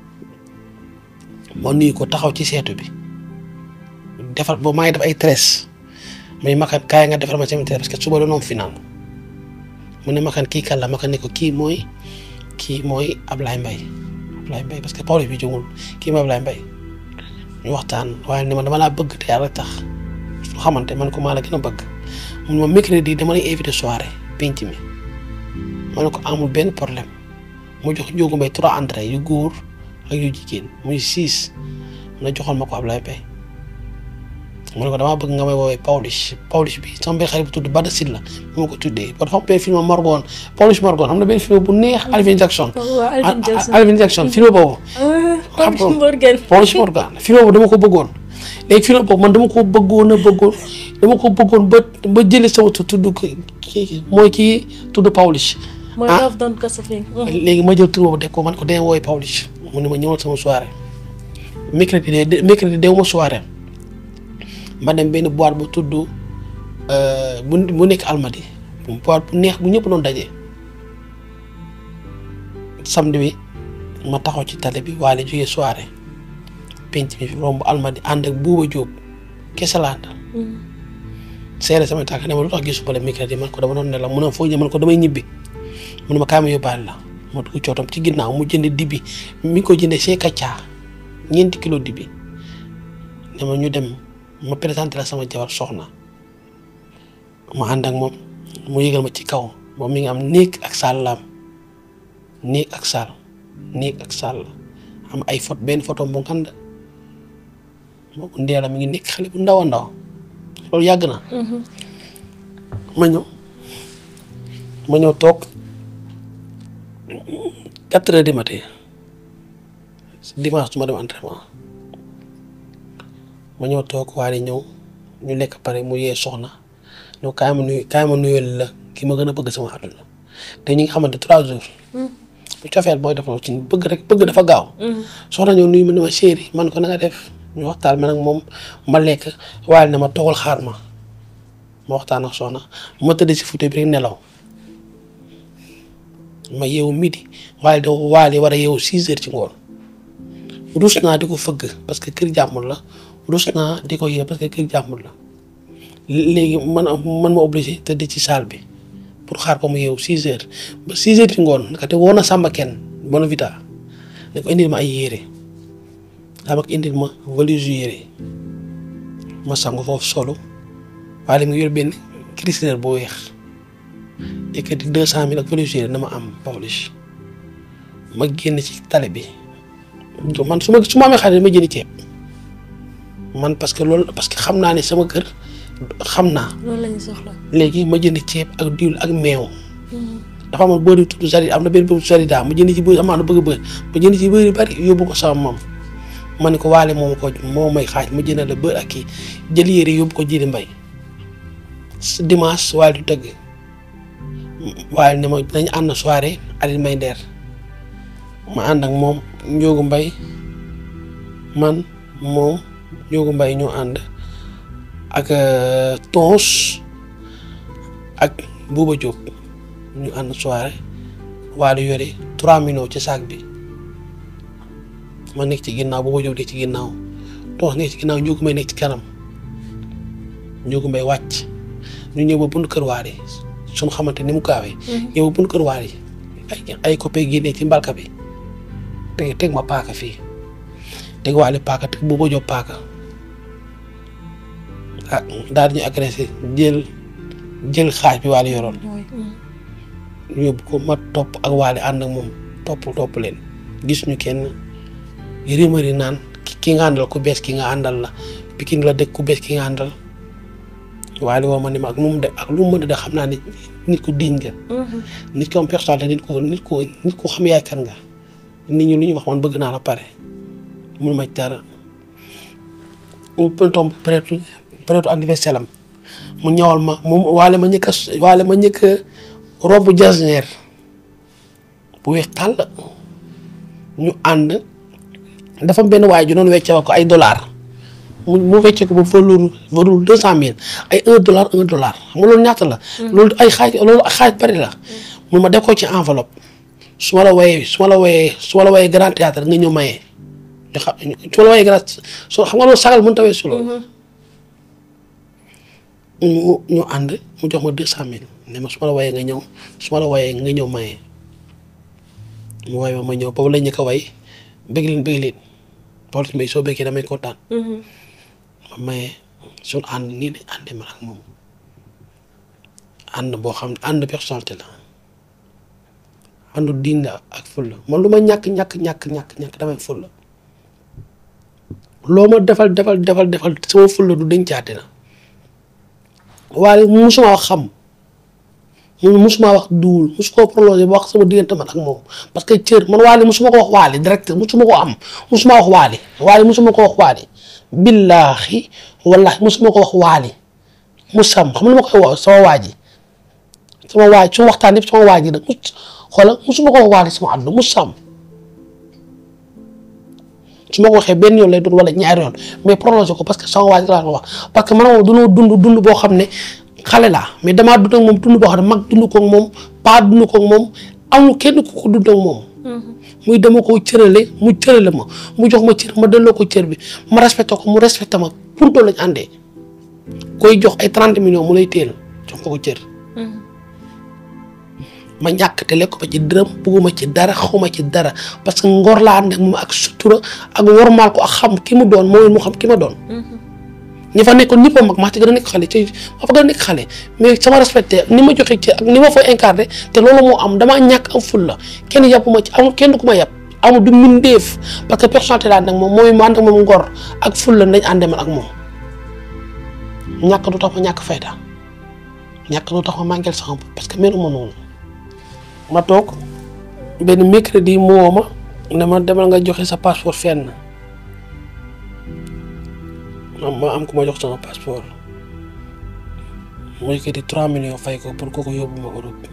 ma nuyu ko taxaw ci seetu bi defar boobu maa ngi def ay treize muy makkat kaay nga defar ma seen parce que suba doon am final mu ne ma kan kii kan la ma kan ne ko kii mooy kii mooy Ablaye Mbaye Ablaye Mbaye parce que Pawlish bi jógul kii mooy Ablaye Mbaye ñu waxtaan waaye ni ma dama laa bëgg te yàlla tax su xamante man ko maa la gën a bëgg mun ma mercredi dama lay invité soirée penc mi ma ne ko amul benn problème mu jox Njóogu Mbay trois entrées yu góor ak yu jigéen muy six na joxoon ma ko Ablaye Mbaye ma ne ko damaa bëgg nga may woowee Pawlish Pawlish bi sama benn xarit bu tudd Bada Sylla mu ma ko tuddee ba dafa am benn film Morgon Pawlish Morgon xam na benn film bu neex Alvin Jackson waaw Alvin Jackson. Alvin Jackson film boobu xam Pawlish nga Morgan. Pawlish Morgan film boobu dama ko bëggoon léegi film boobu man dama ko bëggoon a bëggoon dama ko bëggoon ba ba jëlee sama tu- tudd ki kii mooy kii tudd Pawlish mooy ah. Love Don't Cost a Thing. léegi ma jël tur boobu def ko man ko dee wooy Pawlish mu ne ma ñëwal sama soirée mercredi de mercredi dew ma soirée ma dem benn boîte bu tudd euh, bu bu nekk Almadi bu boîte bu neex bu ñëpp doon daje samedi bi ma taxaw ci tali bi waale jógee soirée penc mi fi romb Almadi ànd ak Buuba Jóob kese laa àndal seere sama tànk ne ma lu tax gisu bale mercredi man ko dama doon ne la mu ne foo ñëw man ko damay ñibbi mu ne ma kaay ma yóbbaale la ma dugg cootam ci ginnaaw mu jënd dibi mi ngi ko jëndee see kaccaa ñeenti kilo dibi ne ma ñu dem ma présenté la sama jabar soxna ma ànd ak moom mu yëgal ma ci kaw moom mi ngi am néeg ak saal la am néeg ak saal néeg ak saal la am ay photo benn photo bu ngand moo ko ndeela mi ngi nekk xale bu ndaw a ndaw loolu yàgg na ma ñëw ma ñëw toog quatre heures du matin dimanche su ma dem entraînement ma ñëw toog waaye ñëw ñu lekk pare mu yee soxna ñëw kaay ma nuyu kaay ma nuyoo la ki ma gën a bëgg sama àdduna te ñu ngi xamante trois jours bu cofeel mooy def ci bëgg rek bëgg dafa gaaw soxna ñëw nuyu ma ne ma chéri man ko na nga def ñu waxtaan man ak moom ma lekk waaye ne ma toogal xaar ma ma waxtaan ak soxna ma tëdd si fauteuil bi rek nelaw ma yeewu midi waaye da waale war a yeewu six heures ci ngoon rus naa di ko fëgg parce que kër jàmbur la rus naa di ko yee parce que kër jàmbur la léegi man man ma obligé tëdd ci salle bi pour xaar ko mu yeewu six heures ba six heures ci ngoon naka te woo na sàmba kenn bona vita ne ko indil ma ay yére daa mag indil ma valise yére ma sangu foofu solo waaye mu yor benn cristal bu weex yëkkati deux cent mille ak valise yére dama am Pawlish ma génn ci tali bi man su ma su ma amee xaalis ma jënd ceeb man parce que loolu parce que xam naa ne sama kër xam naa loolu la ñu soxla. léegi ma jënd ceeb ak diwl ak meew dafa amoon bëri tudd Zarida am na benn bëri Zarida ma jënd ci bëri amaa na bëgg bëri ma jënd ci bëri bari yóbbu ko sama mam ma ne ko waale moom ko moo may xaaj ma jënd la bëri ak kii jël yére yóbbu ko jëli mbay dimanche waale du tëgg waaye ne ma dañu ànd soirée Aliou May Nder ma ànd ak moom Njóogu Mbay man moom Njóogu Mbay ñoo ànd ak Tons ak Buuba Jóob ñu ànd soirée waale yore trois millions ci saak bi ma nekk ci ginnaaw Buuba Jóob nekk ci ginnaaw Tons nekk ci ginnaaw Njóogu Mbay nekk ci kanam Njóogu Mbay wàcc ñu ñëw ba bunt kër waale suñu xamante ni mu gaawee ñëw ba bunt kër waale ay ay copain génnee ci mbalka bi teg teg ma paaka fii teg waale paaka teg Buuba Jóob paaka ah daal di ñu agressé jël jël xaaj bi waale yoroon ñu yóbbu ko ma topp ak waale ànd ak moom topp topp leen gis ñu kenn rumeur yi naan ki nga àndal ku bees ki nga àndal la Pikine la dëkk ku bees ki nga àndal waale woo ma ne ma ak lu mu de ak lu mu mën a de xam naa ne nit ku diñ nga nit ko am personnalité nit ko nit ko nit ko xam yaay kan nga nit ñi lu ñu wax man bëgg naa la pare mun ma dara mu tomb peut-être peut-être anniversaire am mu ñëwal ma mu waale ma ñëkk a waale ma ñëkk a robe jasneer bu weex tàll ñu ànd dafa am benn waaye ju doon wecce ko ay dollar mu mu wecce ko ba valeur valeur deux cent mille ay un dollar un dollar xam nga loolu ñaata la. loolu ay xaaj loolu xaaj bari la. mun ma def ko ci enveloppe su ma la wooyee su ma la wooyee su ma la wooyee grand théâtre nga ñëw maye. ñu xam su ma la wooyee grand soo xam nga loolu sagal mënut a weesu loolu. mu ñu ànd mu jox ma deux cent mille ne ma su ma la wayee nga ñëw su ma la wayee nga ñëw maye mu way ma ma ñëw boobu la ñu ko way bëgg leen bëgg leen Pawlish Mbaye soo bëggee damay kontaan ma maye suñu ànd nii lañ àndee man ak moom ànd boo xam ne ànd personnalité la àndu diin la ak fulla man lu ma ñàkk ñàkk ñàkk ñàkk ñàkk damay fulla loo ma defal defal defal defal sama fulla du dencaate na waaye musuma wax xam mu musuma wax duwul musu koo prolongé ba wax sama diggante man ak moom parce que cër man waali musuma ko wax waali direct musuma ko am musuma wax waali waali musuma ko wax waali billaahi wallaahi musuma ko wax waali musam xam lu ma koy wax sama waa ji sama waaj su waxtaan yëpp sama waaj yi nag mus xoola musuma ko wax waali sama àdduna musam su ma ko waxee benn yoon lay doon wala ñaari yoon mais prolongé ko parce que sama waaj laa ko wax parce que man moom dunoo dund dund boo xam ne xale laa mais damaa dund ak moom dund boo xam ne mag dund ko ak moom paa dund ko ak moom amul kenn ku ko dund ak moom. muy dama koo cërale mu cërale ma mu jox ma cër ma delloo ko cër bi ma respecté ko mu respecté ma punto lañ àndee koy jox ay 30 millions mu lay teel jox ko ko cër. ma ñàkk te lekk ma ci dërëm bugguma ci dara xawma ci dara parce que ngor laa ànd ak moom ak sutura ak wormaal ko ak xam ki mu doon mooy mu xam ki ma doon. ñi fa nekkoon ñëpp a mag maa ci gën a nekk xale ci ma fa gën a nekk xale mais sama respecté ni ma joxe ci ak ni ma fay incarné te loolu moo am damaa ñàkk am ful la kenn yàpp ma ci amul kenn ku ma yàpp amul du mindeef parce que personnalité laa ànd ak moom mooy ma ànd ak moom ngor ak ful la dañ àndee man ak moom ñàkk du tax ma ñàkk fayda ñàkk du tax ma mànkeel sama bopp parce que melu ma noonu ma toog benn mercredi mu woo ma ne ma demal nga joxe sa passeport fenn ma am ku ma jox sama passeport mu yëkkati 3 millions fay ko pour kooku yóbbu ma Europe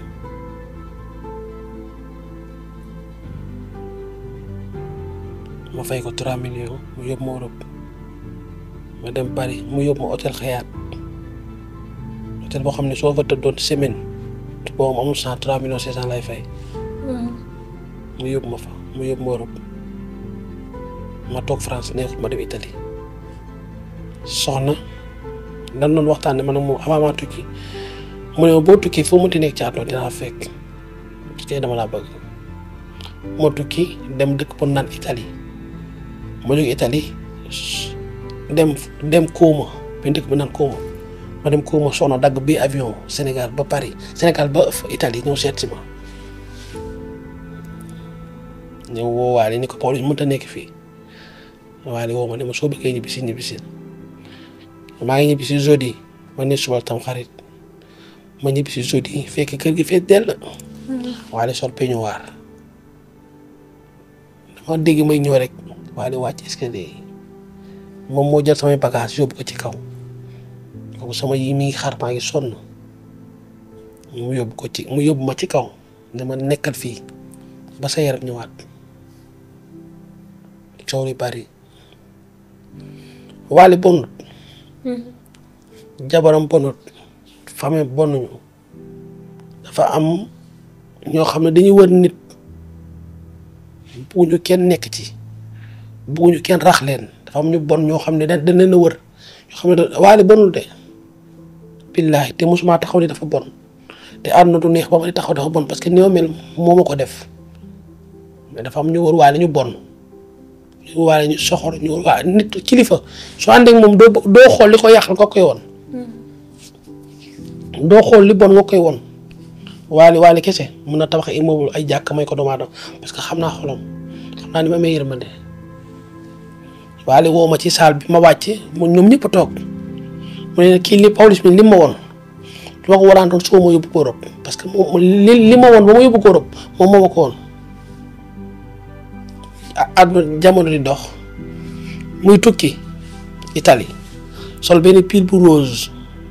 ma fay ko 3 millions mu yóbbu ma Europe ma dem Paris mu yóbbu ma hôtel Xayaat hôtel boo xam ne soo fa tëddoon semaine boobu amul cent 3 millions 500 lay fay. mu yóbbu ma fa mu yóbbu ma Europe ma toog France neexut ma dem Italie. soxna dan doon waxtaanee man ak moom avant maa tukki mu ne ma boo tukki foo mënti nekk ci àdduna dinaa fekk parce que dama laa bëgg ma tukki dem dëkk bu naan Italie ma jóge Italie dem dem Kouma benn dëkk bu naan Kouma ma dem Kouma soxna dagg bi avion Sénégal ba Paris Sénégal ba Italie ñëw seet si ma ñëw woo waale ni ko Pawlish mënta nekk fii waale woo ma ne ma soo bëggee ñibbisi ñibbisi maa ngi ñibbi si jeudi ma ne suba tam xarit ma ñibbi si jeudi fekk kër gi fees dell waale sol peignoir dama dégg may ñëw rek waale wàcc escalier yi moom moo jël samay bagage yóbbu ko ci kaw kooku sama yi mi ngi xar maa ngi sonn mu yóbbu ko ci mu yóbbu ma ci kaw ne ma nekkal fii ba sa yaram ñëwaat coow li bari waale bonut jabaram bonut famille bonuñu dafa am ñoo xam ne dañuy wër nit bugguñu kenn nekk ci bugguñu kenn rax leen dafa am ñu bon ñoo xam ne da dañ leen a wër ñoo xam ne waale bonul de billaahi te mosuma taxaw ni dafa bon te àdduna du neex ba ma di taxaw dafa bon parce que ni ma mel moo ma ko def mais dafa am ñu wër waale ñu bon ñu waale ñu soxor ñu wër waale nit kilifa soo ànd ak moom doo doo xool li ko yàqal nga koy woon doo xool li bon nga koy woon waale waale kese mun na tabax immeuble ay jàkk may ko doomu aadama parce que xam naa xolam xam naa ni ma may yërmande waale woo ma ci saal bi ma wàcce mu ñoom ñëpp a toog mu ne kii li Pawlish mi li ma woon su ma ko waraantoon soo ma yóbbu ko Europe parce que moom li li ma woon ba ma yóbbu ko Europe moom moo ma ko woon àdduna jamono di dox muy tukki Italie sol benn pile bu rose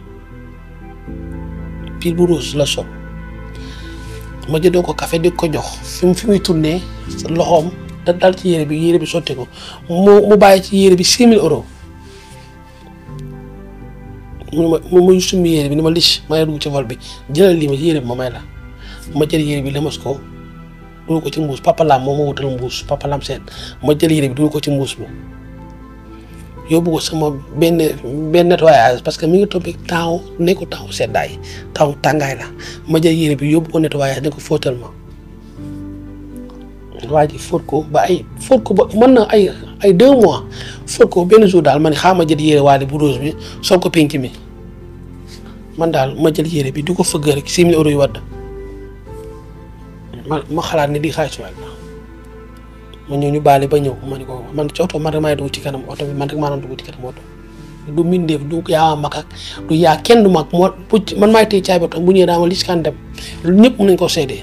pile bu rose la sol ma jëndoo ko café di ko jox fi mu fi muy tourné loxoom da dal ci yére bi yére bi sotti ko mu mu bàyyi ci yére bi six mille euros mu ma mu muy summi yére bi ni ma lich ma dugg ci vol bi jëlal lii ma yére bi ma may la ma jël yére bi lëmas ko dugal ko ci mbuus papa laam moom ma wutal mbuus papa laam seen ma jël yére bi dugal ko ci mbuus bi yóbbu ko sama benn benn nettoyage parce que mi ngi tombé temps nekku temps seddaay temps tàngaay la ma jël yére bi yóbbu ko nettoyage ne ko fóotal ma waa ji fóot ko ba ay fóot ko ba mën na ay ay deux mois fóot ko benn jour daal ma ne xaaral ma jël yére waale bu rose bi sol ko penc mi man daal ma jël yére bi di ko fëgg rek six mille euros yu wadd ma ma xalaat ne di xaalis waay la ma ñëw ñu baale ba ñëw ma ne ko man ci oto man rek maay dugg ci kanam oto bi man rek maa doon dugg ci kanam oto du mindeef du yaa mag ak du yaa kenn du mag moo man maay téye caabi oto bu ñëwee daa ma lis kan dem ñëpp mën nañ ko seedee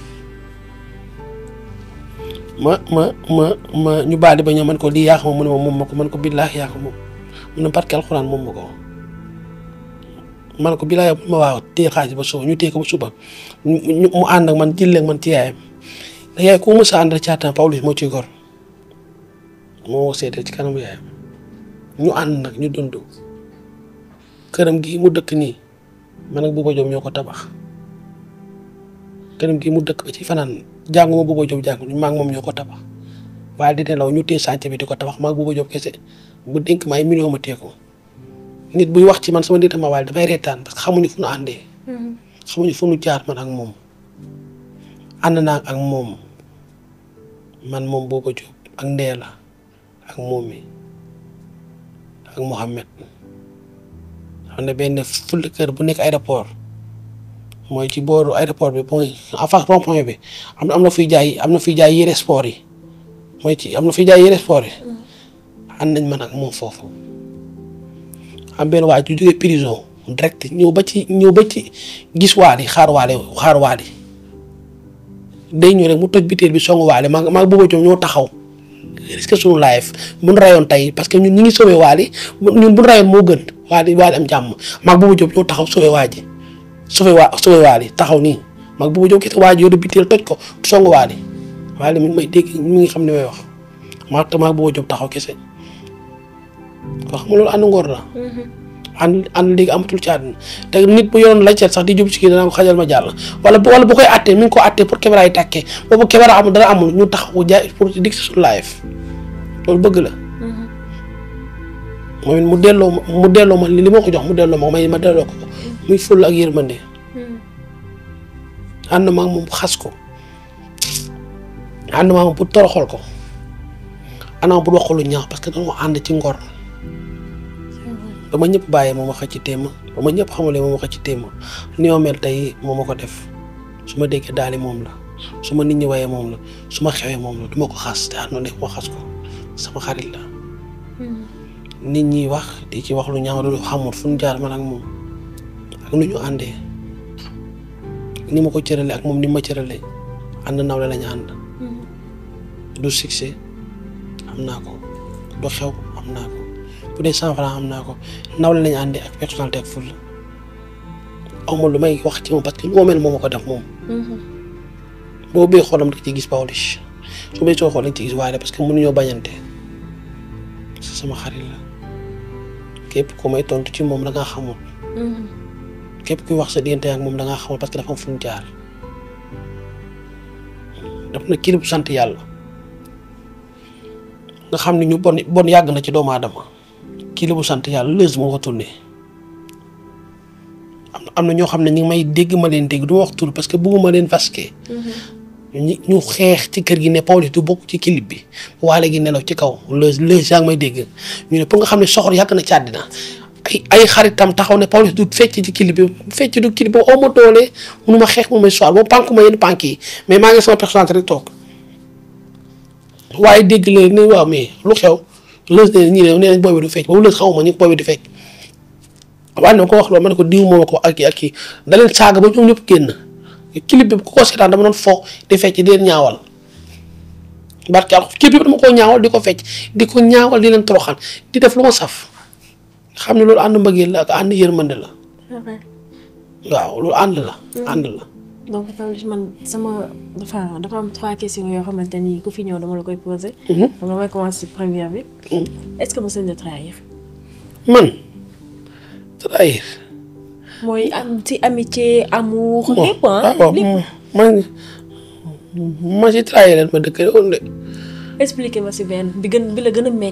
ma ma ma ma ñu baale ba ñëw man ko lii yaa ko moom mu ne ma moom ma ko man ko billaahi yaa ko moom mu ne barke alxuraan moom ma ko man ko billaahi ma waaw téye xaalis ba suba ñu téye ko ba suba ñu mu ànd ak man jëlee ak man ci yaayam da yaay ku mës a ànd caataan Pawlish moo ciy gor moo seede ci kanamu yaayam ñu ànd nag ñu dund këram gi mu dëkk nii man ak Bouba Diop ñoo ko tabax këram gi mu dëkk ba ci fanaan jànguma Bouba Diop jàng maa ngi moom ñoo ko tabax waaye di nelaw ñu téye sànc bi di ko tabax maa ngi Bouba Diop kese bu dénk ma ay million ma téye ko nit buy wax ci man sama nit ma waale dafay reetaan parce que xamuñu fu nu àndee. xamuñu fu nu jaar man ak moom ànd naa ak moom man moom Bouba Diop ak Ndeela ak moom mi ak Mouhamed xam ne benn ful kër bu nekk aéroport mooy ci booru aéroport bi mooy en face rond point bi am na am na fuy jaay am na fuy jaay yére sport yi mooy ci am na fuy jaay yére sport yi ànd nañ man ak moom foofu am benn waa ju jógee prison direct ñëw ba ci ñëw ba ci gis waali xaar waale xaar waali day ñëw rek mu toj biteel bi songu waale maa maa Bouba Diop ñoo taxaw risque suñu live mun rayoon tey parce que ñun ñi ngi sauvé waali ñun bu rayoon moo gën waali waali am jàmm maa Bouba Diop ñoo taxaw sauvé waa ji sauvé waa sauvé waali taxaw nii maa Bouba Diop kese waa ji yore biteel toj ko songu waali waali mi ngi may dégg mi ngi xam ne may wax maa te maa Bouba Diop taxaw kese ko xam nga loolu ànd ngor la ànd ànd léegi amatul ci àdduna te nit bu yoroon laajteel sax di jub ci kii dana ko xajal ma jàll wala wala bu koy àttee mi ngi ko àttee pour caméra yi tàkkee boobu caméra amul dara amul ñu taxaw jaay pour dig si suñu live loolu bëgg la. moom it mu delloo ma mu delloo ma li ma ko jox mu delloo ma may ma delloo ko muy ful ak yërmande. ànd ma ak moom xas ko ànd ma ak moom pour toroxal ko ànd ma pour wax ko lu ñaaw parce que dañoo ànd ci ngor. ba ma ñëpp bàyyee moom wax ci téema ba ma ñëpp xamalee moom wax ci téema ni ma mel tey moo ma ko def su ma déggee daali moom la su ma nit ñi wayee moom la su ma xewee moom la du ma ko xas te ànd def ma xas ko sama xarit la. nit ñi wax di ci wax lu ñaaw lu xamul fu ñu jaar man ak moom ak nu ñu àndee ni ma ko cëralee ak moom ni ma cëralee ànd nawle lañu ànd. du succès am naa ko du xew am naa ko. bu dee cent franc am naa ko nawle lañu àndee ak personnalité ak ful amul lu may wax ci moom parce que lu ma mel moom ma ko def moom. boo bee xoolam da ci gis Pawlish su bee soo xool dañ ci gis waaye parce que mënuñoo bañante sama xarit la képp ku may tontu ci moom da ngaa xamul. képp kuy wax sa diggante ak moom da ngaa xamul parce que dafa am fu mu jaar. daf na kii bu sant yàlla nga xam ne ñu bon bon yàgg na ci doomu aadama. kii la bu sant yàlla lëz moo ko tuddee am na am na ñoo xam ne ñu ngi may dégg ma leen dégg du ma wax tur parce que bëgguma leen vasqué. ñu ñu xeex ci kër gi ne Pawlish du bokk ci clip bi waale gi nelaw ci kaw lëz lëz yaa ngi may dégg ñu ne pour nga xam ne soxor yàgg na ci àddina ay ay xaritam taxaw ne Pawlish du fecc ci clip bi fecc du clip boobu aw ma doole mënu ma xeex mu may soir boobu pànk ma yenn pànk yi mais maa ngi sama personnalité rek toog waaye dégg leen ne waaw mais lu xew. lës ne ñii ne nee nañ booy bi du fecc boobu lës xaw ma ñu booy bi du fecc waaye na ko wax loolu ma ne ko diw moom ko ak kii ak kii da leen saaga ba ñoom ñëpp génn clip bi ku ko seetaan dama doon fo di fecc di leen ñaawal barke al clip bi dama koo ñaawal di ko fecc di ko ñaawal di leen toroxal di def lu ma saf xam ne loolu ànd mbëggeel la ak ànd yërmande la waaw loolu ànd la ànd la donc Pawlish man sama dafa dafa am trois questions yoo xamante ni ku fi ñëw dama la koy posé. dama may commencer première bi. est-ce que mos nañ la trahir. man trahir. mooy am ci amitié amour. lépp ah waaw lépp. man ma si trahir leen ma dëkk woon de. expliquer ma si benn bi gën bi la gën a metti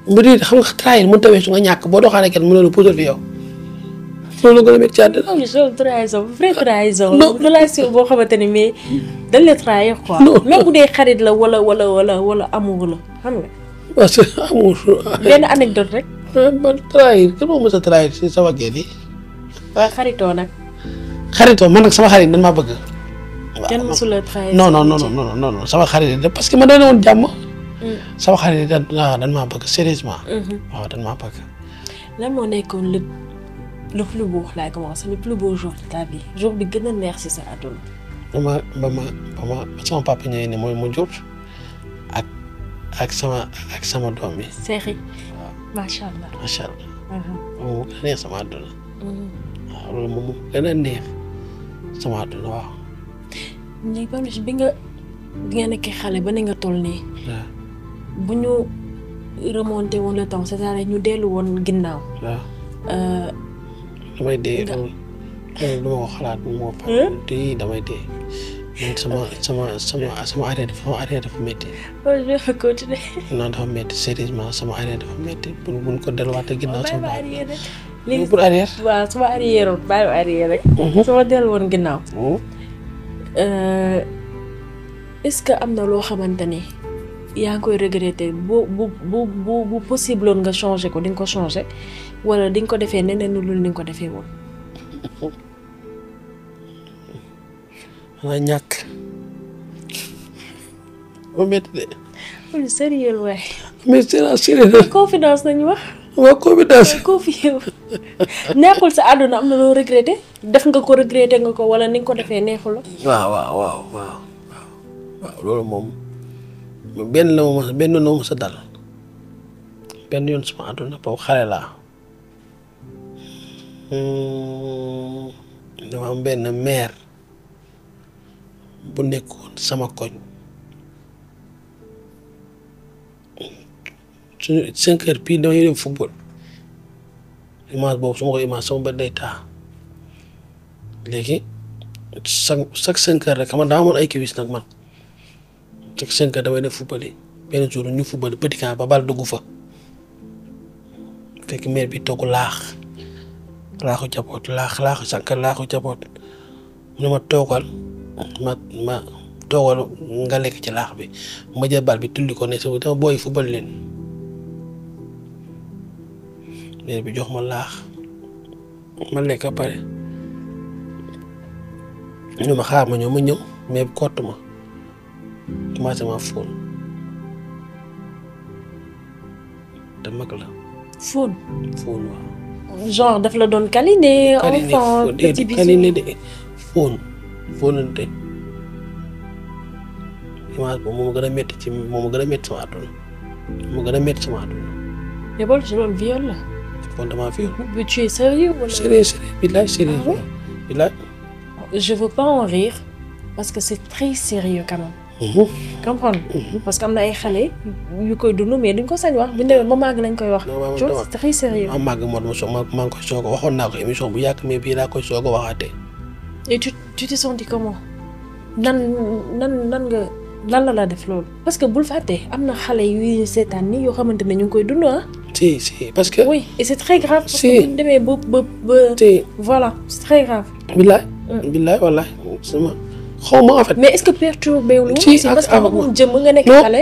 mbir yi xam nga trahir mënut a weesu nga ñàkk boo doxaanee kenn mënoo la puudar fi yow loolu gën a métti ci àddina non je trahison vraie trahison. Non. relation boo xamante ni mais dañ la trahir quoi. Non. même bu dee xarit la wala wala wala wala amour la xam nga. parce que amul benn anecdote rek. man trahir kenn moo mës a trahir si sama génn yi waaye xaritoo nag. xaritoo man nag sama xarit dañ maa bëgg kenn mësul a trahir. non non non non non non sama xarit yi parce que ma doon woon jàmm sama xarit yi dañ waaw dañ maa bëgg sérieusement waaw dañ maa bëgg lan moo nekkoon le le plus beau laay commencé le plus beau jour de ta vie jour bi gën a neex si sa àdduna. ba ma ba ma ba ma ba sama papa ñëwee ne mooy mu jur ak ak sama ak sama doom yi seexi macha allah. macha allah Mhm. moom mu gën a neex sama àdduna Mhm. waaw loolu moom mu gën a neex sama àdduna waaw léegi ba bi nga bi nga nekkee xale ba ne nga toll nii waaw bu ñu remonté woon le temps c'est-à-dire ñu dellu woon ginnaaw. waaw euh, damay dee Nga- loolu loolu du ma ko xalaat moo pa di damay dee man sama sama sama sama arrière dafa sama arrière dafa métti oh, je vais continuer. non dafa métti sérieusement sama arrière dafa métti pour buñ ko delluwaatee ginnaaw bàyyi sama ma bopp arrière rek. loolu léegi pour arrière waaw su ma arrière woon bàyyi ma arrière rek. su ma dellu woon ginnaaw. Euh, est-ce que am na loo xamante ni yaa ngi koy regretter bu bu bu bu bu possible woon nga changer ko di nga ko changer wala di nga ko defee neneen lu ni nga ko defee woon. xanaa ñàkk ba métti de loolu sérieux waay. mais c'est la sérieux confidence nañu wax. waa confidence confié wu neexul sa àdduna am na loo regretter def nga ko regretter nga ko wala ni nga ko defee neexul la. waaw waaw waaw waaw waaw waaw loolu moom benn la ma mos benn la ma mos a dal benn yoon sama àdduna boobu xale laa Hmm, dama am benn maire bu nekkoon sama koñ suñu cinq heures pile damay dem football image boobu su ma ko image sama bët day taa léegi chaque chaque cinq heures rek xam nga daa amoon ay kiwis nag man chaque cinq heures damay def football yi benn jour ñu football petit camp ba bal dugg fa fekk maire bi togg laax laaxu jaboot laax laaxu sànq laaxu jaboot mu ne ma toogal ma ma toogal nga lekk ci laax bi ma jël bal bi tulli ko ne sama dama booy football leen maire bi jox ma laax ma lekk ba pare ñu ma xaar ma ñëw ma ñëw mais kott ma commencé ma fóon te mag la fóon fóon waaw genre daf la doon câliner Câliner, enfant fóon petit déedéet bisou câliner de fóon fóonante image boobu moo ma gën a métti ci moo ma gën a métti sama àdduna moo gën a métti sama àdduna mais boolu ci loolu viol la fóon damaa fi mais tu es sérieux wala sérieux sérieux billaay sérieux Ah ouais? billaay je veux pas en rire parce que c'est très sérieux quand même Mhm. comprendre parce que am na ay xale yu koy dund mais duñ ko sañ wax bu ñu demee ba màgg lañ koy wax Non, waaw, tu vois dama- c'est très sérieux ma màgg moo dama soog ma maa ngi koy soog a waxoon naa ko émission bu yàgg mais bii laa koy soog a waxaatee et tu tu t'es senti comment nan nan nan nga lan la la def loolu parce que bul fàtte am na xale yuy seetaan ni yoo xamante ne ñu ngi koy dund ah si si parce que oui et c'est très grave parce Si. que bu ñu demee ba ba ba si voilà c'est très grave billaay billaay wallaay sama xaw ma en fait mais est-ce que perturbé wu Si, aussi parce ak- que ak- moom jëm nga nekk Non. xale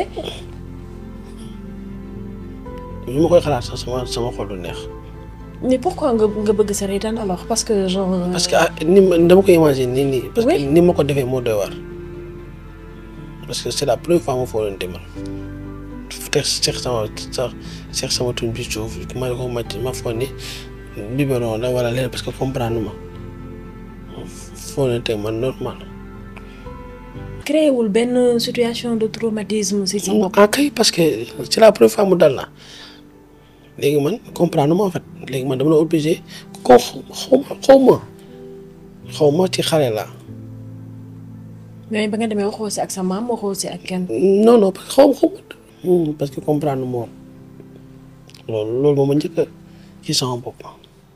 bi ma koy xalaat sax sama sama xol du neex mais pourquoi nga nga bëgg sa reetaan alors parce que genre euh, parce que ah ni ma dama koy imaginer nii nii parce que Oui. ni ma ko defee moo doy war parce que c'est la première fois ma foo leen demal te seex sama sax seex sama tuñ bi suuf ma ko màcc ma foog ni biberon la wala leen parce que comprendre ma foo leen teg man normal créé wul benn situation de traumatisme si sa bopp ah kay parce que c'est la première fois mu dal na léegi man comprendre ma en fait léegi man dama la obligé ko xaw ma xaw ma xaw ma ci xale la mais ba nga demee waxoo si ak sa maam waxoo si ak kenn non non parce que xaw ma xaw ma parce que comprendre ma woon loolu loolu moom ma njëkk a ci sama bopp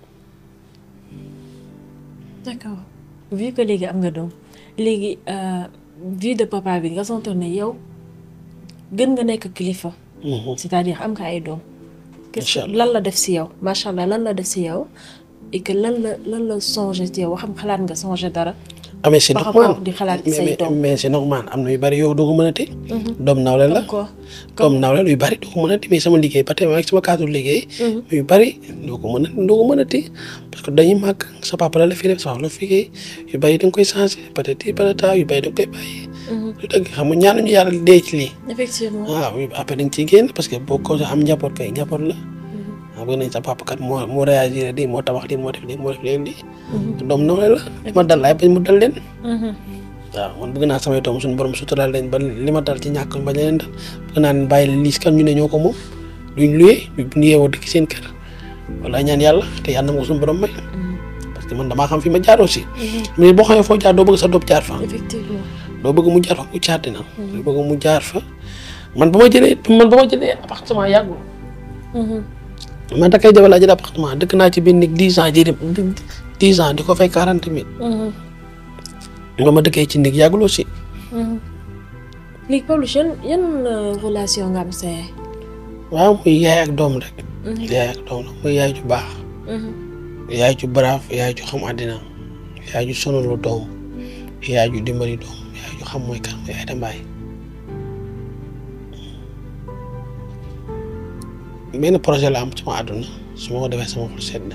d'accord vu que léegi am nga doom léegi euh, vie de papa bi nga sentir ne yow gën nga nekk kilifa Mhm. c'est-à-dire am nga ay doom qu'est-ce que lan la def si yow macha allah lan la def si yow et que lan la lan la changé ci yow xam xalaat nga changé dara. ah mais c'est par normal rapport di xalaat ci say mais doom. mais c'est normal am na yu bari yow doo ko mën a téye. doom nawle la D'accord. doom nawle la yu bari doo ko mën a téye mais sama liggéey ba tey ak sama cadre liggéey. yu bari doo ko mën a doo ko mën a téye parce que dañuy màgg sa papa la la fi def sa papa la fi liggéey yu bari da nga koy changé peut-être peut-être yu bari da nga koy bàyyi. lu dëgg xam nga ñaanuñu yàlla dee ci lii. effectivement. waaw après dañ ciy génn parce que boo ko am njaboot kay njaboot la. waaw bëgg nañ sa papa kat moo moo réagir lii moo tabax lii moo def lii moo def léegi lii. doom nawle la li ma dal laay bañ mu dal leen. waaw man bëgg naa samay doom suñu borom suturaal leen ba li ma dal ci ñàkk ba leen dal bëgg naa leen bàyyi leen liis kan ñu ne ñoo ko moom duñ luyee duñ yeewoo dëkk seen kër wala ñaan yàlla te yàlla na ma ko suñu borom may. parce que man damaa xam fi ma jaar aussi. mais boo xamee foo jaar doo bëgg sa doom jaar fa. effectivement. doo bëgg mu jaar fa mu jaar dina. doo bëgg mu jaar fa man ba ma jëlee man ba ma jëlee appartement yàggul. man da kay jabar laa jëlee appartement dëkk naa ci biir néeg dix ans ji dix ans di ko fay quarante mille. ba ma dëkkee ci néeg yàggul aussi. léegi Pawlish yan yan relation nga am sa yaay. waaw muy yaay ak doom rek. yaay ak doom la muy yaay ju baax. yaay ju brave yaay ju xam àddina yaay ju sonalu doom yaay ju dimbali doom yaay ju xam mooy kan mooy Aïda Mbaye benn projet la am sama àdduna su ma ko defee sama xol sedd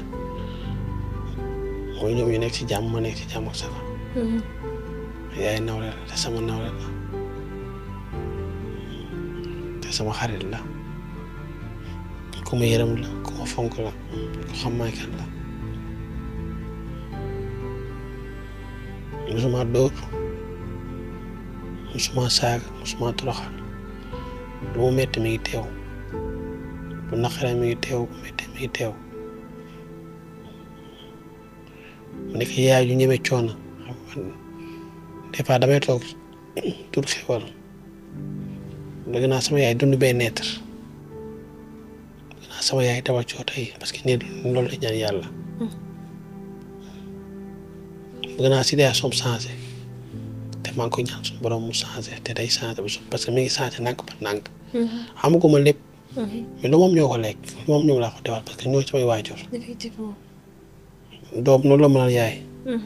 mooy ñoom ñu nekk ci jàmm ma nekk ci jàmm ak safa yaay nawle la te sama nawle la te sama xarit la ku ma yërëm la ku ma fonk la ku xam may kan la musuma dóor musuma saaga musuma toroxal lu mu metti mi ngi teew bu naqaree mi ngi teew bu metti mi ngi teew mu nekk yaay ju ñeme coono xam nga des fois damay toog tur xewal dëgg naa sama yaay dund bee neetar dëgg naa sama yaay dawal cooto yi parce que nit loolu la ñaan yàlla bëgg naa situation am changé te maa ngi koy ñaan suñu borom mu changé te day changé bu parce que mi ngi changé nànk ba nànk xamaguma lépp mais lu moom ñoo ko lekk lu moom ñoom laa ko defal parce que ñoo samay waajur effectivement. doom noonu la mënal yaay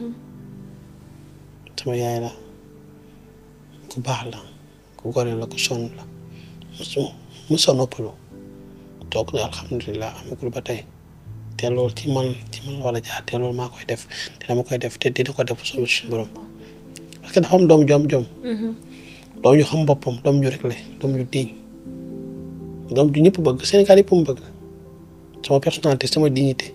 sama yaay la ku baax la ku gore la ku sonn la musu musa noppalu toog na alhamdulilah amagul ba tey te loolu ci man ci man wala jaar te loolu maa koy def te dama koy def te dina ko def solo suñu borom parce que dafa am doom jom jom doom ñu xam boppam doom ñu réglé doom ñu diñ doom ju ñëpp bëgg Sénégal yëpp mu bëgg sama personnalité sama dignité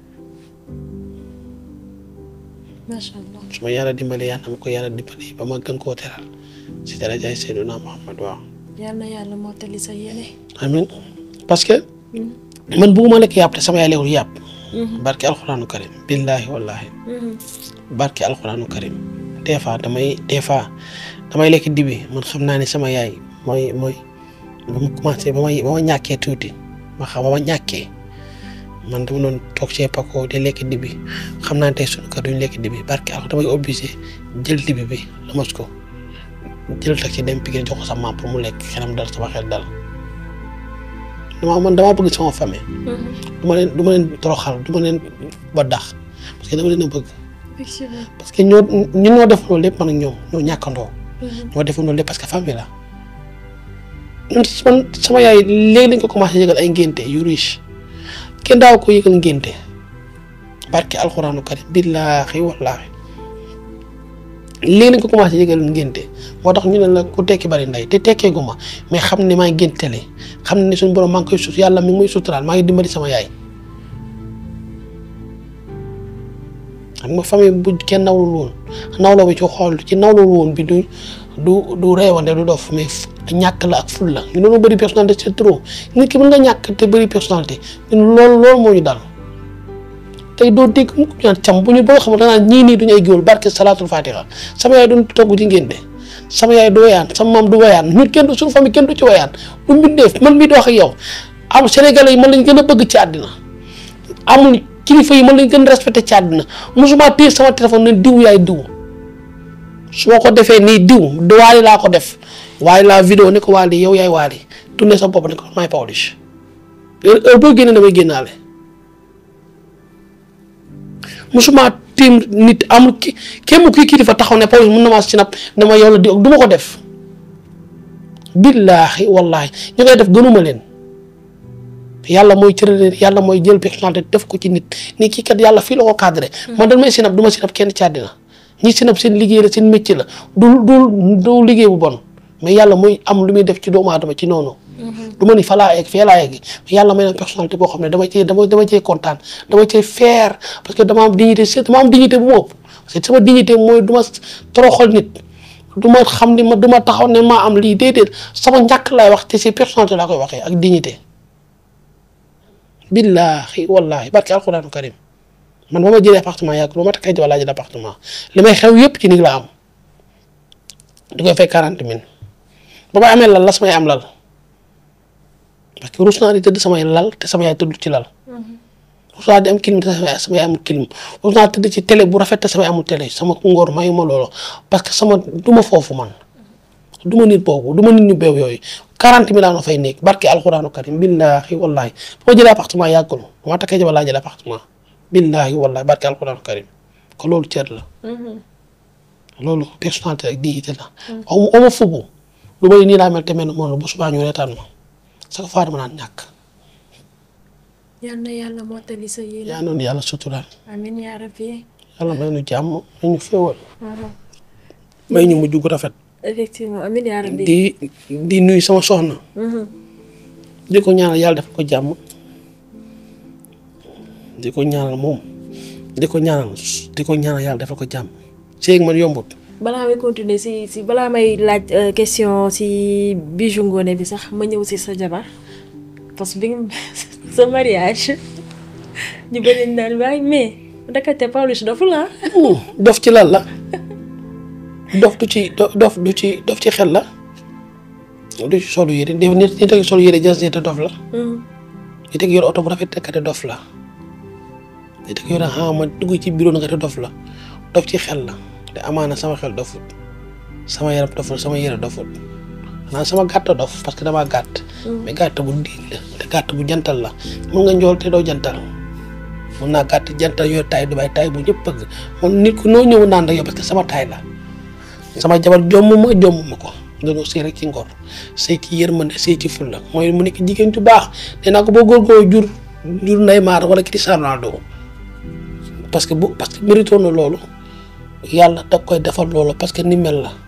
macha allah. su ma yàlla dimbali yàlla na ma ko yàlla dimbali ba ma gën koo teral si darajaay Seydina Muhammad waaw yal na yàlla mottali sa yéene. amin parce que man bugguma lekk yàpp te sama yaay lekkul yàpp barki alxuraanu karim billaahi wallaahi barki alxuraanu karim des fois damay des fois damay lekk dibi man xam naa ne sama yaay mooy mooy ba ma commencé ba ma ba ma ñàkkee tuuti ma xam ba ma ñàkkee man dama doon toog cee pako di lekk dibi xam naa ne tey sunu kër duñ lekk dibi barki alxuraan damay obligé jël dibi bi lamas ko jël taxi dem Pikine jox ko sa maam pour mu lekk xelam dal sama xel dal dama man damaa bëgg sama famille. du ma leen du ma leen toroxal du ma leen ba dax parce que dama leen a bëgg. effectivement. parce que ñoo ñun ñoo def loolu lépp man ak ñoom ñoo ñàkkandoo. ñoo def loolu lépp parce que famille la. ñun man sama yaay léegi lañ ko commencé yëgal ay ngénte yu riche kenn daaw ko yëgal ngénte barke alxuraanu karim billaahi wallaahi léegi lañ ko commencé yëgal ngénte moo tax ñu ne la ku tekki bari ndey te tekkee gu ma mais xam ne maa ngi géntele xam ne suñu borom maa ngi koy sut yàlla mi ngi muy suturaal maa ngi dimbali sama yaay. xam nga famille bu kenn nawlul woon nawloo bi ci xool ci nawlul woon bi du du du reewande du dof mais ñàkk la ak ful la ñu doon bëri personnalité c'est trop nit ki mën nga ñàkk te bëri personnalité loolu loolu moo ñu dal tey doo dégg mu ñaan cam bu ñu boo xam ne danaa ñii nii duñu ay géwél barke salaatul fatiha sama yaay duñ togg ci ngénte sama yaay du wayaan sama maam du wayaan ñun kenn du suñu famille kenn du ci wayaan du mbindeef man mii di wax ak yow am sénégalais yi man lañ gën a bëgg ci àddina amul kilifa yi man lañ gën a respecté ci àddina mosuma téye sama téléphone ne diw yaay diw su ma ko defee nii diw waali laa ko def waaye la vidéo ne ko waali yow yaay waali tourné sa bopp ne ko maay Pawlish heure boo génnee damay génnaale musuma tiim nit amul ki kéem kii kii dafa taxaw ne Pawlish mun na maa sinap dama yow la di du ma ko def billaahi wallaahi ñu koy def gënuma leen yàlla mooy cërale yàlla mooy jël personnalité def ko ci nit ni kii kat yàlla fii la ko cadré man dañ may sinap du ma sinap kenn ci àddina ñi sinap seen liggéey la seen métier la du du du liggéey bu bon mais yàlla mooy am lu muy def ci doomu aadama ci noonu du ma ni fa laa egg fee laa egg yàlla may na personnalité boo xam ne dama cee dama dama cee kontaan dama cee fier parce que dama am dignité c'est dama am dignité bu ma ëpp parce que sama dignité mooy du ma toroxal nit du ma xam ni ma du ma taxaw ne maa am lii déedéet sama ñàkk laay wax te si personnalité laa koy waxee ak dignité billaahi wallaahi barke alquraanu karim man ba ma jëlee appartement yàgg ba ma takkay jabar laa jël appartement li may xew yëpp ci nit la am di koy fay quarante mille ba may amee lal la samay am lal parce que rus naa di tëdd samay lal te sama yaay tëdd ci lal rus naa di am clim te sama yaay amul clim rus naa tëdd ci télé bu rafet te sama yaay amul télé sama ngóor mayu ma loolu parce que sama du ma foofu man du ma nit boobu du ma nit ñu beew yooyu quarante mille na fay nekk barke alxuraanu karim billaahi wallaahi boo jëlee appartement yàggul ma takkee jabar laa jëlee appartement billaahi wallaahi barke alxuraanu karim ko loolu cër la loolu personnalité ak dignité la aw ma ma fubu lu may nii laa mel te mel noonu bu subaa ñu reetaan ma sa ko faa dama naan ñàkk yal na yàlla mottali sa yéene. yaa noonu yàlla suturaal amiin yaa rabbi. yàlla may nu jàmm may ñu féewal may ñu mujj gu rafet effectivement amiin yaa rabbi. di di nuyu sama soxna di ko ñaanal yàlla def ko jàmm di ko ñaanal moom di ko ñaanal di ko ñaanal yàlla defal ko jàmm séeg man yombut balaa may continuer si si balaa may laaj euh, question si Bijou Ngoné bi sax ma ñëw si sa jabar parce que bi nga sa mariage ñu bëri nañ naan waaye mais ndekete Pawlish dofu la dof ci lan la dof du ci do- dof du ci dof ci xel la du ci solu yére def nit nit ak solu yére jas te dof la nit ak yor oto bu rafet te dof la nit ak yor a ma dugg ci bureau nga te dof la dof ci xel la te amaana sama xel dofut sama yaram dofut sama yére dofut xanaa sama gàtt dof parce que damaa gàtt mais gàtt bu diin la te gàtt bu jantal la mun nga njool te doo jantal mun naa gàtt jantal yooyu taay du bay taay bu ñëpp bëgg man nit ku noo ñëw naan rek yow parce que sama taay la sama jabar jomm ma jomm ma ko dañoo sëy rek ci ngor sëy ci yërmande sëy ci fulla mooy mu nekk jigéen ju baax nee naa ko boo góorgóorlu jur jur Neymar wala Cristiano Ronaldo parce que bu parce que mérito na loolu yàlla da koy defal loolu parce que ni mel la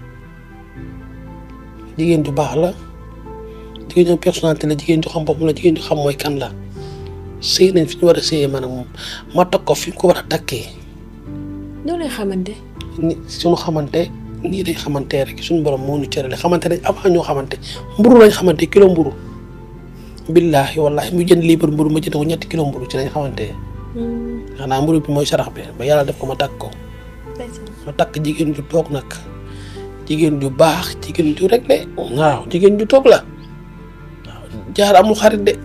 jigéen ju baax la jigéen ju personnalité la jigéen ju xam boppam la jigéen ju xam mooy kan la sëy nañ fi ñu war a sëyee man ak moom ma takk ko fi ñu ko war a takkee ñoo lay xamante ni suñu xamante nii dañ xamante rek suñu borom moo ñu cërale xamante nañ avant ñoo xamante mburu lañ xamante kilo mburu billaahi wallaahi mu jënd liibar mburu ma jënd ko ñetti kilo mburu ci lañ xamante xanaa mburu bi mooy sarax bi ba yàlla def ko ma takk ko ma takk jigéen ju toog nag jigéen ju baax jigéen ju rek de waaw jigéen ju toog la waaw jaar amul xarit de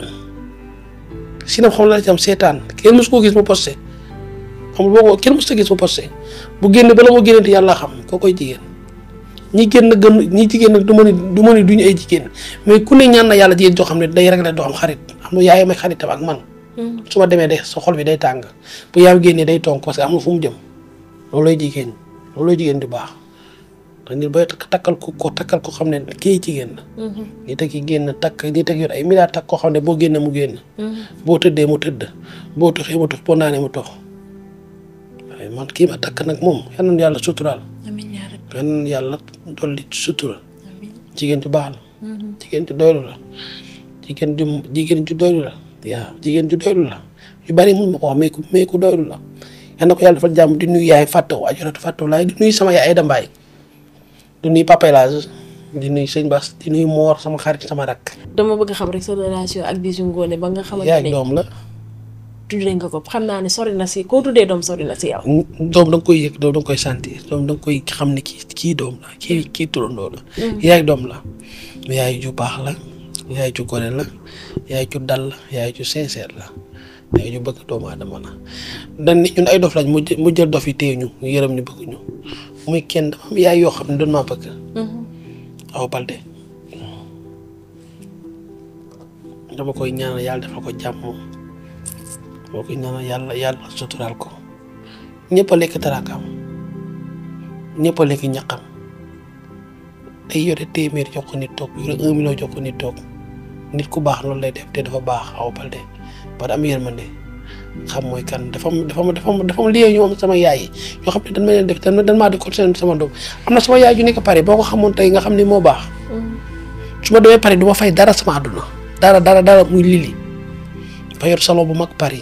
sinam xam la ci am seetaan kenn mësu koo gis mu posté xam boo ko kenn mësu gis mu posté bu génn bala moo génnati yàlla xam koo koy jigéen ñi génn gën ñi jigéen nag du ma ni du ma ni duñu ay jigéen mais ku ne ñaan na yàlla jigéen joo xam ne day réglé doo am xarit xam nga yaay may xaritam ak man su ma demee de sa xol bi day tàng bu yaay génnee day tonk parce que amul fu mu jëm loolooy jigéen loolooy jigéen di baax ndax nit booy takkal ko ko takkal ko xam ne kii jigéen la nit ak yi génn takk nit ak yor ay milliards takk koo xam ne boo génnee mu génn boo tëddee mu tëdd boo toxee mu tox boo naanee mu tox waaye man kii ma takk nag moom yal na yàlla suturaal amiin yaa rabbi yal na yàlla dolli sutural jigéen ju baax la jigéen ju doylu la jigéen ju jigéen ju doylu la waaw jigéen ju doylu la yu bari mun ma ko wax mais ku mais ku doylu la yal na ko yàlla defal jàmm di nuyu yaay fàttaw ajaratu fàttaw laay di nuyu sama yaay Ayda Mbaay di nuyu Papa El Hadj di nuyu sëñ Bass di nuyu Moor sama xarit sama rakk dama bëgg xam rek sa relation ak Bijou Ngoné ba nga xamante yaay ak ne doom la tuddee nga ko xam naa ne sori na si koo tuddee doom sori na si yow doom da nga koy yëg doom da nga koy sentir doom da nga koy xam ne kii kii doom la kii kii turandoo la yaay doom la yaay ju baax la yaay ju gore la yaay ju dal la yaay ju sincère la yaay ju bëgg doomu aadama la dañ ne ñun ay dof lañ mu jël mu jël dof yi téye ñu ñu yërëm ñu bëgg ñu muy kenn dafa am yaay yoo xam ne doon maa bëgg aw balde dama koy ñaanal yàlla defal ko jàmm dama koy ñaanal yàlla yàlla suturaal ko ñëpp a lekk taraakam ñëpp a lekk ñaqam day yore téeméer jox ko nit toog yore un million jox ko nit toog nit ku baax loolu lay def te dafa baax Awa Baldé ba am yërmande xam mooy kan dafa am dafa am dafa am dafa am lien ñu am sama yaay yi ñoo xam ne dañ ma leen def dañ dañ maa di ko seen sama doom am na sama yaay ju nekk Paris boo ko xamoon tey nga xam ni moo baax su ma demee Paris du ma fay dara sama àdduna dara dara dara muy lili fa yor salon bu mag Paris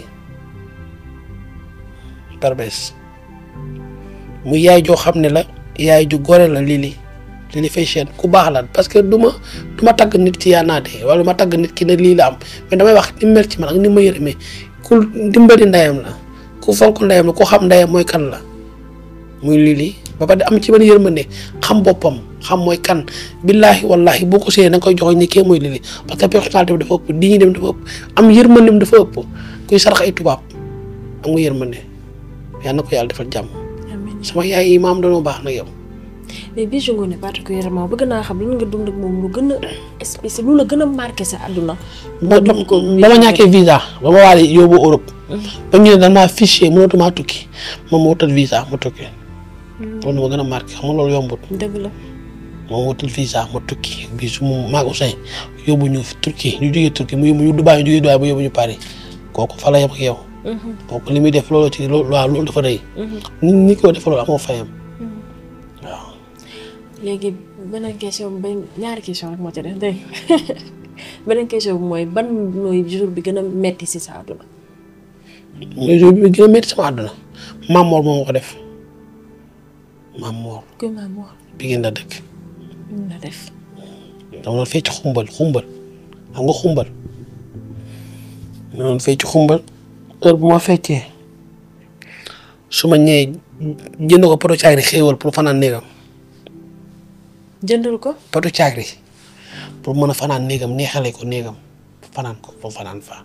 Barbès muy yaay joo xam ne la yaay ju gore la lili lili fashion ku baax la parce que du ma du ma tagg nit ci yaanaate wala du ma tagg nit ki ne lii la am mais damay wax ni mel ci man ak ni ma yërëmee ku dimbali ndeyam la ku fonk ndeyam la ku xam ndeyam mooy kan la muy lili ba pare am ci man yërmande xam boppam xam mooy kan billaahi wallaahi boo ko séenee da nga koy joxoñ ni kee mooy lili parce que personnalité bi dafa ëpp di ñu dem dafa ëpp am yërmandem dafa ëpp kuy sarax ay tubaab am nga yërmande yal na ko yàlla defal jàmm amiin sama yaay yi maam dañoo baax nag yow. mais Bijou Ngoné particulièrement bëgg naa xam lan nga dund ak moom lu gën a spécial lu la gën a marqué sa àdduna. ba ba ba ma ñàkkee visa ba ma waale yóbbu Europe. ba ñu ne dañ maa fichier mënatumaa tukki moom ma wutal visa ma tukki. loolu ma gën a marqué xam nga loolu yombut. dëgg la. moom wutal visa ma tukki bii su ma maag Ousseyn yóbbu ñu Turquie ñu jógee Turquie mu yóbbu ñu Dubaay ñu jógee Dubaay ba yóbbu ñu Paris kooku fa la yem ak yow. kooku li muy def loolu ci loolu waaw loolu dafa rëy. ni ni ko def loolu amoo fayam. waaw. léegi beneen question ba ñaari question rek moo ci def dégg beneen question bi mooy ban mooy jour bi gën a metti si sa àdduna. mais jour bi gën a métti sama àdduna Maam Mor moo ma ko def Maam Mor kuy maam Mor bi ngeen la dëkk. ñu la def. dama doon fecc xumbal xumbal xam nga xumbal ma doon fecc xumbal heure bu ma feccee su ma ñëwee jënd ko poto caagri xéewal pour fanaan néegam jëndal ko. poto caagri pour mën a fanaan néegam neexale ko néegam fanaan ko pour fanaan fa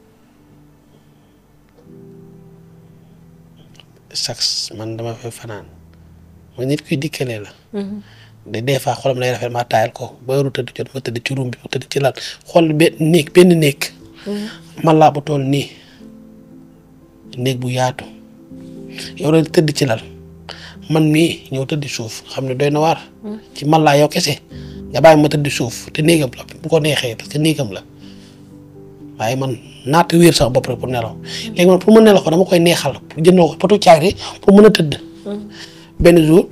sax man dama fay fanaan ma nit kuy dikkalee la de des fois xolam lay rafet ma taayal ko ba yoru tëdd jot ma tëdd ci ruum bi ma tëdd ci laal xool benn néeg benn néeg man laa bu toll nii néeg bu yaatu yow la tëdd ci lal man mii ñëw tëdd suuf xam ne doy na waar ci man laa yow kese nga bàyyi ma tëdd suuf te néegam la bu ko neexee parce que néegam la waaye man naata wéer sax bopp rek pour nelaw léegi man pour ma nelaw ko dama koy neexal jëndoo ko potu caagri pour mën a tëdd benn jour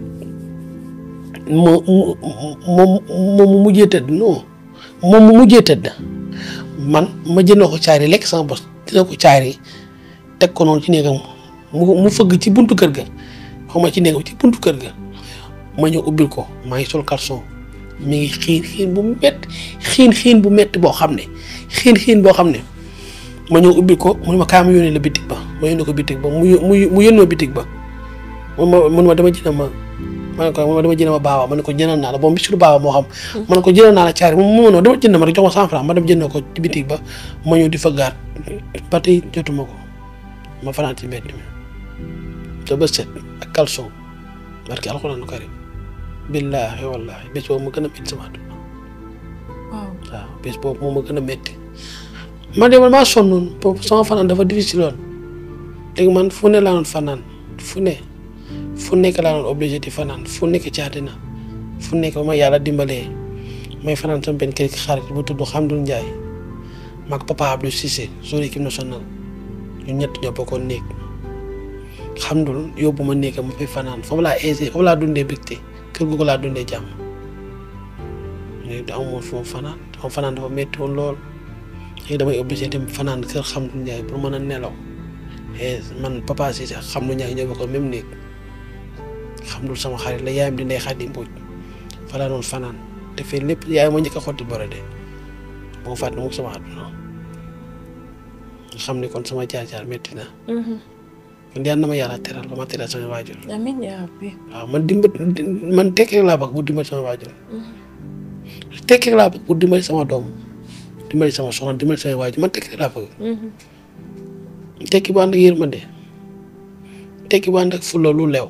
mu mu mu mu mu mujjee tëdd non moom mu mujjee tëdd man ma jëndoo ko caagri lekk sama bos dina ko caagri teg ko noonu ci néegam mu mu fëgg ci buntu kër ga xaw ma ci néegam ci buntu kër ga ma ñëw ubbil ko maa ngi sol caleçon mi ngi xiin xiin bu métti xiin xiin bu métti boo xam ne xiin xiin boo xam ne ma ñëw ubbil ko mu ne ma kaa ma yónnee la bitig ba ma yónnee ko bitig ba mu mu mu yónnee ma bitig ba mun ma mun ma dama jënd ma ma ne ko mun ma dama jënd ma baaba ma ne ko jëndal naa la boobu bisu baaba moo xam. ma ne ko jëndal naa la caari mu mu ma dama jënd ma rek jox ma cent franc ma dem jënd ko ci bitig ba ma ñëw di fa gaat ba tey jotuma ko ma fanaan ci mbedd mi te ba set ak caleçon barki alxuraan karim billaahi wallaahi bés boobu ma gën a métti sama àdduna waaw. waaw bés boobu moom ma gën a métti man de man maa sonnoon boobu sama fanaan dafa difficile woon léegi man fu ne laa doon fanaan fu ne fu nekk laa doon obligé di fanaan fu nekk ci àddina fu nekk ba ma yàlla dimbalee may fanaan sama benn kër xarit bu tudd Xamdul Njaay maag papa Abdou Cissé sur équipe nationale ñun ñett ñoo bokkoon néeg Xamdul yóbbu ma néegam ma fay fanaan foofu laa aisé foofu laa dundee bégte kër googu laa dundee jàmm léegi da amoon fu ma fanaan sama fanaan dafa métti woon lool léegi damay obligé dem fanaan kër Xamdul Njaay pour mën a nelaw et man papa Cissé ak Xamdul Njaay ñoo bokkoon même néeg Xamdul sama xarit la yaayam di ndey Xadi Mbuuj fa laa doon fanaan te fii lépp yaay ma njëkk a xotti borode moo fàtte moom sama àdduna nga xam ne kon sama jaar-jaar métti na kon yal na ma yàlla teral ba ma teral sama waajur amiin yaa rabbi. waaw man dimba man tekki rek laa bëgg bu dimbali sama waajur tekki rek laa bëgg bu dimbali sama doom dimbali sama soxna dimbali sama waajur man tekki rek laa bëgg tekki bu ànd ak yërmande tekki bu ànd ak fulla lu leew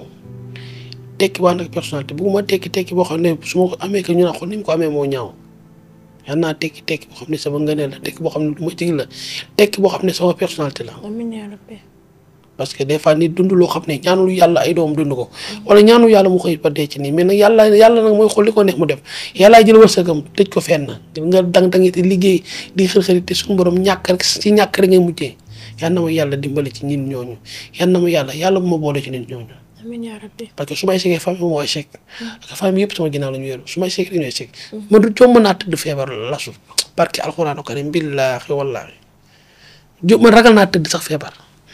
tekki bu ànd ak personnalité bugguma tekki tekki boo xam ne su ma ko amee que ñu naan xool ni mu ko amee moo ñaaw yal naa tekki tekki boo xam ne sama ngëneel la tekki boo xam ne du ma jig la tekki boo xam ne sama personnalité la amiin yaa rabbi parce que des fois nit dund loo xam ne ñaanul yàlla ay doom dund ko wala ñaanul yàlla mu xëy ba dee ci nii mais nag yàlla yàlla nag mooy xool li ko neex mu def yàllaa jël wërsëgam tëj ko fenn nga dang dangi te liggéey di xër-xëri te suñu borom ñàkk rek ci ñàkk rek ngay mujjee yal na ma yàlla dimbali ci nit ñooñu yal na ma yàlla yàlla bu ma boole ci nit ñooñu amiin yaa rabbi parce que su may échec famille moo échec parce que famille yëpp sama ginnaaw la ñu wéeru su may échec rek ñu échec man du jomb naa tëdd feebar lasu parce que alxuraanu karim billaahi wallaahi jo man ragal naa tëdd sax feebar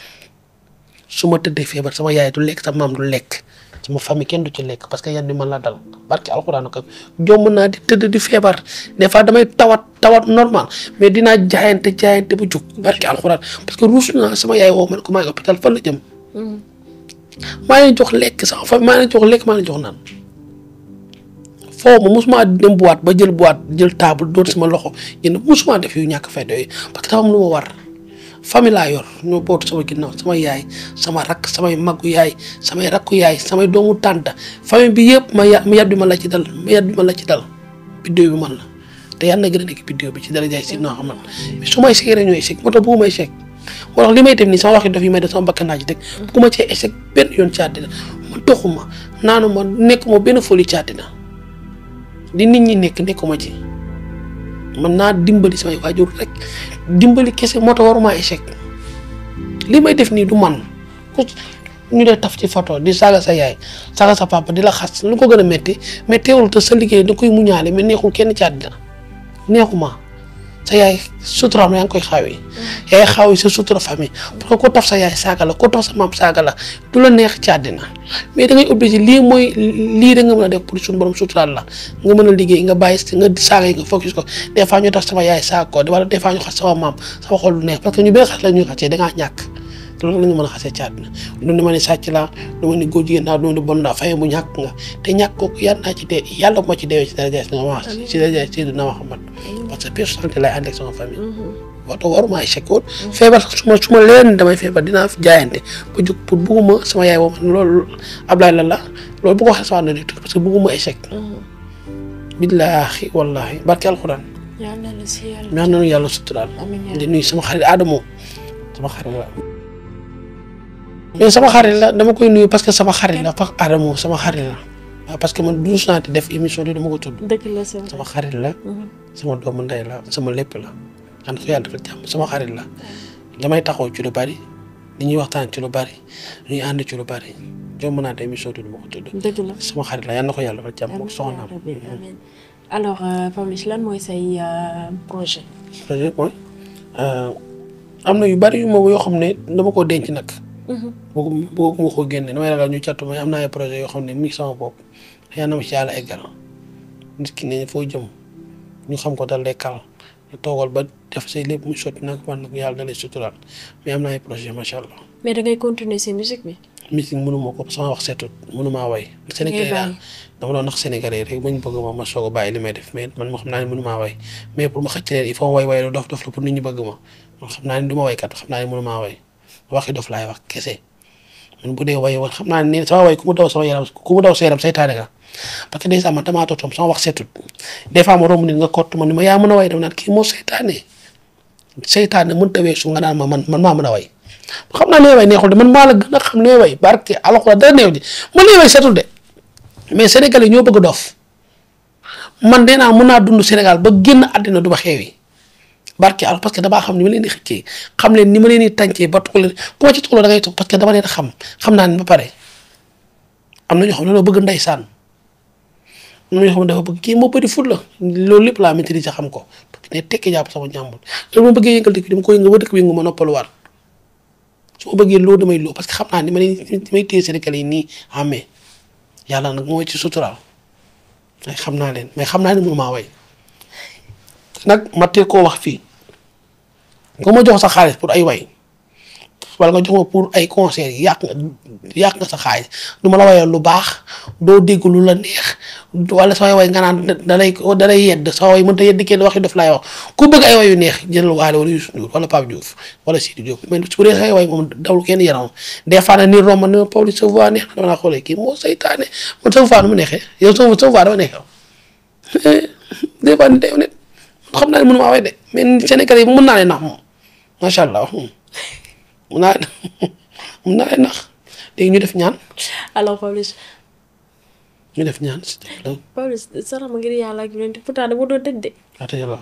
su ma tëddee feebar sama yaay du lekk sama maam du lekk sama famille kenn du ci lekk parce que yan bi man la dal barke alxuraanu karim jomb naa di tëdd di feebar des fois damay tawat tawat normal mais dinaa jaayante jaayante bu jóg barke alxuraan parce que ruus naa sama yaay woo ma ne ko maa ngi hôpital fan la jëm maa leen jox lekk sax fa maa leen jox lekk maa leen jox naan foo ma mosuma dem boîte ba jël boîte jël table doon sama loxo jënd mosuma def yu ñàkk fay doy parce que dafa am lu ma war famille laa yor ñoo bootu sama ginnaaw sama yaay sama rakk samay maggu yaay samay rakku yaay samay doomu tànta famille bi yëpp ma ya ma yat bi ma la ci dal ma yat bi ma la ci dal biddéew bi man la te yàlla na gën a nekk biddéew bi ci dara jaay si noo xam mais su may échec rek ñooy échec moo tax bu may échec moo tax li may def nii sama waxi dof yi may def sama bakkan naa ci teg ku ma cee échec benn yoon ci àddina ma doxuma naanuma nekkuma benn folie ci àddina di nit ñi nekk nekkuma ci man naa dimbali samay waajur rek dimbali kese moo tax waruma échec li may def nii du man ku ñu dee taf ci photo di saaga sa yaay saaga sa papa di la xas lu ko gën a metti mais teewul te sa liggéey da koy muñaale mais neexul kenn ci àddina neexuma sa yaay suturaam yaa ngi koy xaawi yaay xaawi sa sutura famille parce que ko taf sa yaay saaga la ko taf sa maam saaga la du la neex ci àddina mais da ngay obligé lii mooy lii da nga mën a def pour suñu borom suturaal la nga mën a liggéey nga bàyyi nga saaga yi nga focus ko des fois ñu tax sama yaay saaga ko wala des fois ñu xas sama maam sama xol du neex parce que ñu bëri xas la ñuy xasee da ngaa ñàkk loolu la ñu mën a xasee ci àddina lu ne ma ne sàcc laa lu ma ne góor jigéen naa lu ma ne bon naa faye bu ñàkk nga te ñàkk kooku yàlla naa ci dee yàlla bu ma ci deewee ci daraja si nga wax ci daraja Seydina Muhammad parce que personnalité lay ànd ak sama famille waxtu waruma échec woon feebar su ma su ma leen damay feebar dinaa jaayante ba jóg pour bugguma sama yaay woo man loolu Ablaye la la loolu bu ko waxee sama ànd parce que bugguma échec billaahi wallaahi barke alxuraan yàlla na si yàlla ñaan nañu yàlla suturaal di nuyu sama xarit Adamo sama xarit la mais sama xarit la dama koy nuyu parce que sama xarit la parce que Adamo sama xarit la waaw parce que man duus naa def émission bi dama ko tudd dëgg la c'est vrai sama xarit la sama doomu ndey la sama lépp la xam ko yàlla dafa jàmm sama xarit la damay taxaw ci lu bari li ñuy waxtaan ci lu bari ñuy ànd ci lu bari jomb naa de émission bi dama ko tudd dëgg la sama xarit la yal na ko yàlla dafa jàmm moom soxnaam amiin alors Pawlish lan mooy say projet projet mooy am na yu bari yu ma yoo xam ne dama ko denc nag bëggu bëgguma ko génne damay ragal ñu cattu may am naa ay projet yoo xam ne mi ngi sama bopp yal na ma ci yàlla eggal nit ki ne foo jëm ñu xam ko dal lay kal ñu toogal ba def say lépp mu sotti nag man nag yàlla da lay suturaal mais am naa ay projet macha allah mais da ngay continuer si musique bi musique mënuma ko sama wax setut mënumaa way sénégalais laa dama doon nax sénégalais rek bañ bëgg ma ma soog a bàyyi li may def mais man ma xam naa ne mënumaa way mais pour ma xëcc leen il faut way way dof dof la pour nit ñi bëgg ma man xam naa ne du ma waykat xam naa ne mënumaa way waxi dof laay wax kese man bu dee way woon xam naa ne sama way ku mu daw sama yaram ku mu daw sa yaram saytaane nga parce que des fois man damaa toog sama wax setut des fois ma romb nit nga kott ma ni ma yaa mën a way dama naan kii moo saytaane saytaane mënut a weesu nga naan ma man man maa mën a way xam naa nee way neexul de man maa la gën a xam nee way barke alxuraan dara neew ji man nee way setul de mais Sénégal yi ñoo bëgg dof man dee naa mën naa dund Sénégal ba génn àddina du ma xeewi barke al parce que damaa xam ni ma leen di xëccee xam leen ni ma leen di tàncee ba tuxu leen ku ma ci tuxu da ngay toog parce que dama leen xam xam naa ne ba pare am na ñoo xam ne dañoo bëgg ndeysaan am na ñoo xam ne dafa bëgg kii moo bëri fut la loolu lépp laa maîtriser xam ko parce que ne tekki jàpp sama njàmbur loolu ma bëggee yëngal dëkk bi dama ko yëngal ba dëkk bi nga ma noppaluwaat su ma bëggee loolu damay loo parce que xam naa ni ma leen ni may téye Sénégal yi nii amee yàlla nag mooy ci suturaal mais xam naa leen mais xam naa ne mënu maa way nag ma teel koo wax fii nga ma jox sa xaalis pour ay way wala nga jox ma pour ay concert yi yàq nga yàq nga sa xaalis du ma la wayal lu baax doo dégg lu la neex wala samay way nga naan da lay da lay yedd sama way mënta yedd kenn waxi daf laay wax ku bëgg ay way yu neex jëlal Waly wala Youssou Ndour wala Pape Diouf wala Sidi Diop mais su dee say way moom dawul kenn yaram des fois nag ni romb ne Pawlish sa voix neex dama naa xoolee kii moo saytaane man sa voix nu mu neexee yow sa sa voix dama neexee des fois ni day net xam naa ne mënu maa way de mais Sénégal yi mën naa leen nax moom macha allah mën naa mën naa leen nax léegi ñu def ñaan alors Pawlish ñu def ñaan si la Pawlish sarax ma ngir yàlla ak yonent pourtant dama doon tëj de waate yàlla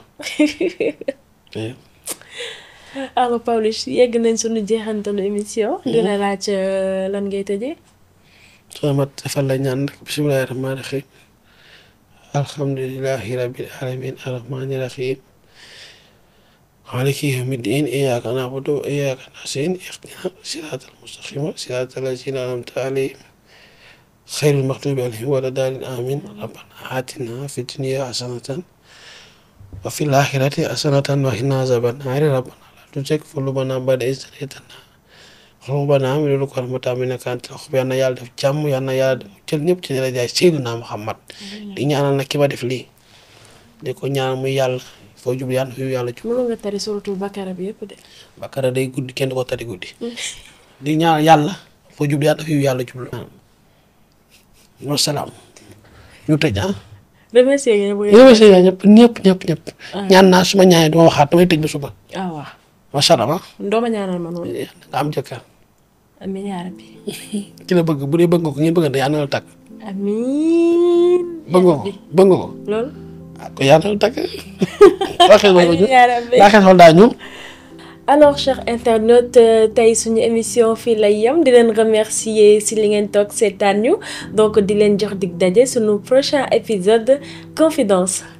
alors Pawlish yegg nañ suñu jeexantalu émission dina laaj euh, lan ngay tëjee soo ma defal la ñaan rek bismillahi rahmaani rahim alhamdulillahi rabbil alamin arrahmani rahim maliki yawmi ddin iyyaka na'budu wa iyyaka nasta'in ihdina siratal mustaqima siratal lazina an'amta alayhim xayril maxdubi alayhim wala daalin amin rabbana atina fi dunya hasanatan wa fil akhirati hasanatan wa qina azaban naari rabbana la tuzigh qulubana ba'da idh hadaytana rabbana hab lana min ladunka rahmatan innaka antal wahhab yal na yàlla def jàmm yal na yàlla jël ñëpp ci darajaay Seydina Muhammad di ñaanal nag ki ma def lii di ko ñaanal muy yàlla foo jub yàlla fi yàlla jub mënu nga tari suratul bakara bi yëpp de Bakara day guddi kenn du ko tari guddi di ñaanal yàlla foo jub yàlla fi yàlla jub wasalaam ñu tëj ah remercier ngeen bu yow si ñëpp ñëpp ñëpp ñëpp ñaan naa suma ñaanee duma waxaat damay tëj ba suba ah waaw macha allah ndooma ñaanal ma noonu nga am jëkkër amiin yaa rabbi ki la bëgg bu dee bëgg nga ko ngeen bëgg yàlla na la tàkk amiin bëgg nga ko bëgg nga ko loolu ah ko yàlla na la tàkk waxee ma ko ñu yaa rabbi laa xees daa ñu alors chers internautes euh, tey suñu émission fii lay yem di leen remercier si li ngeen toog seetaan ñu donc di leen jox dig daje suñu prochain épisode confidence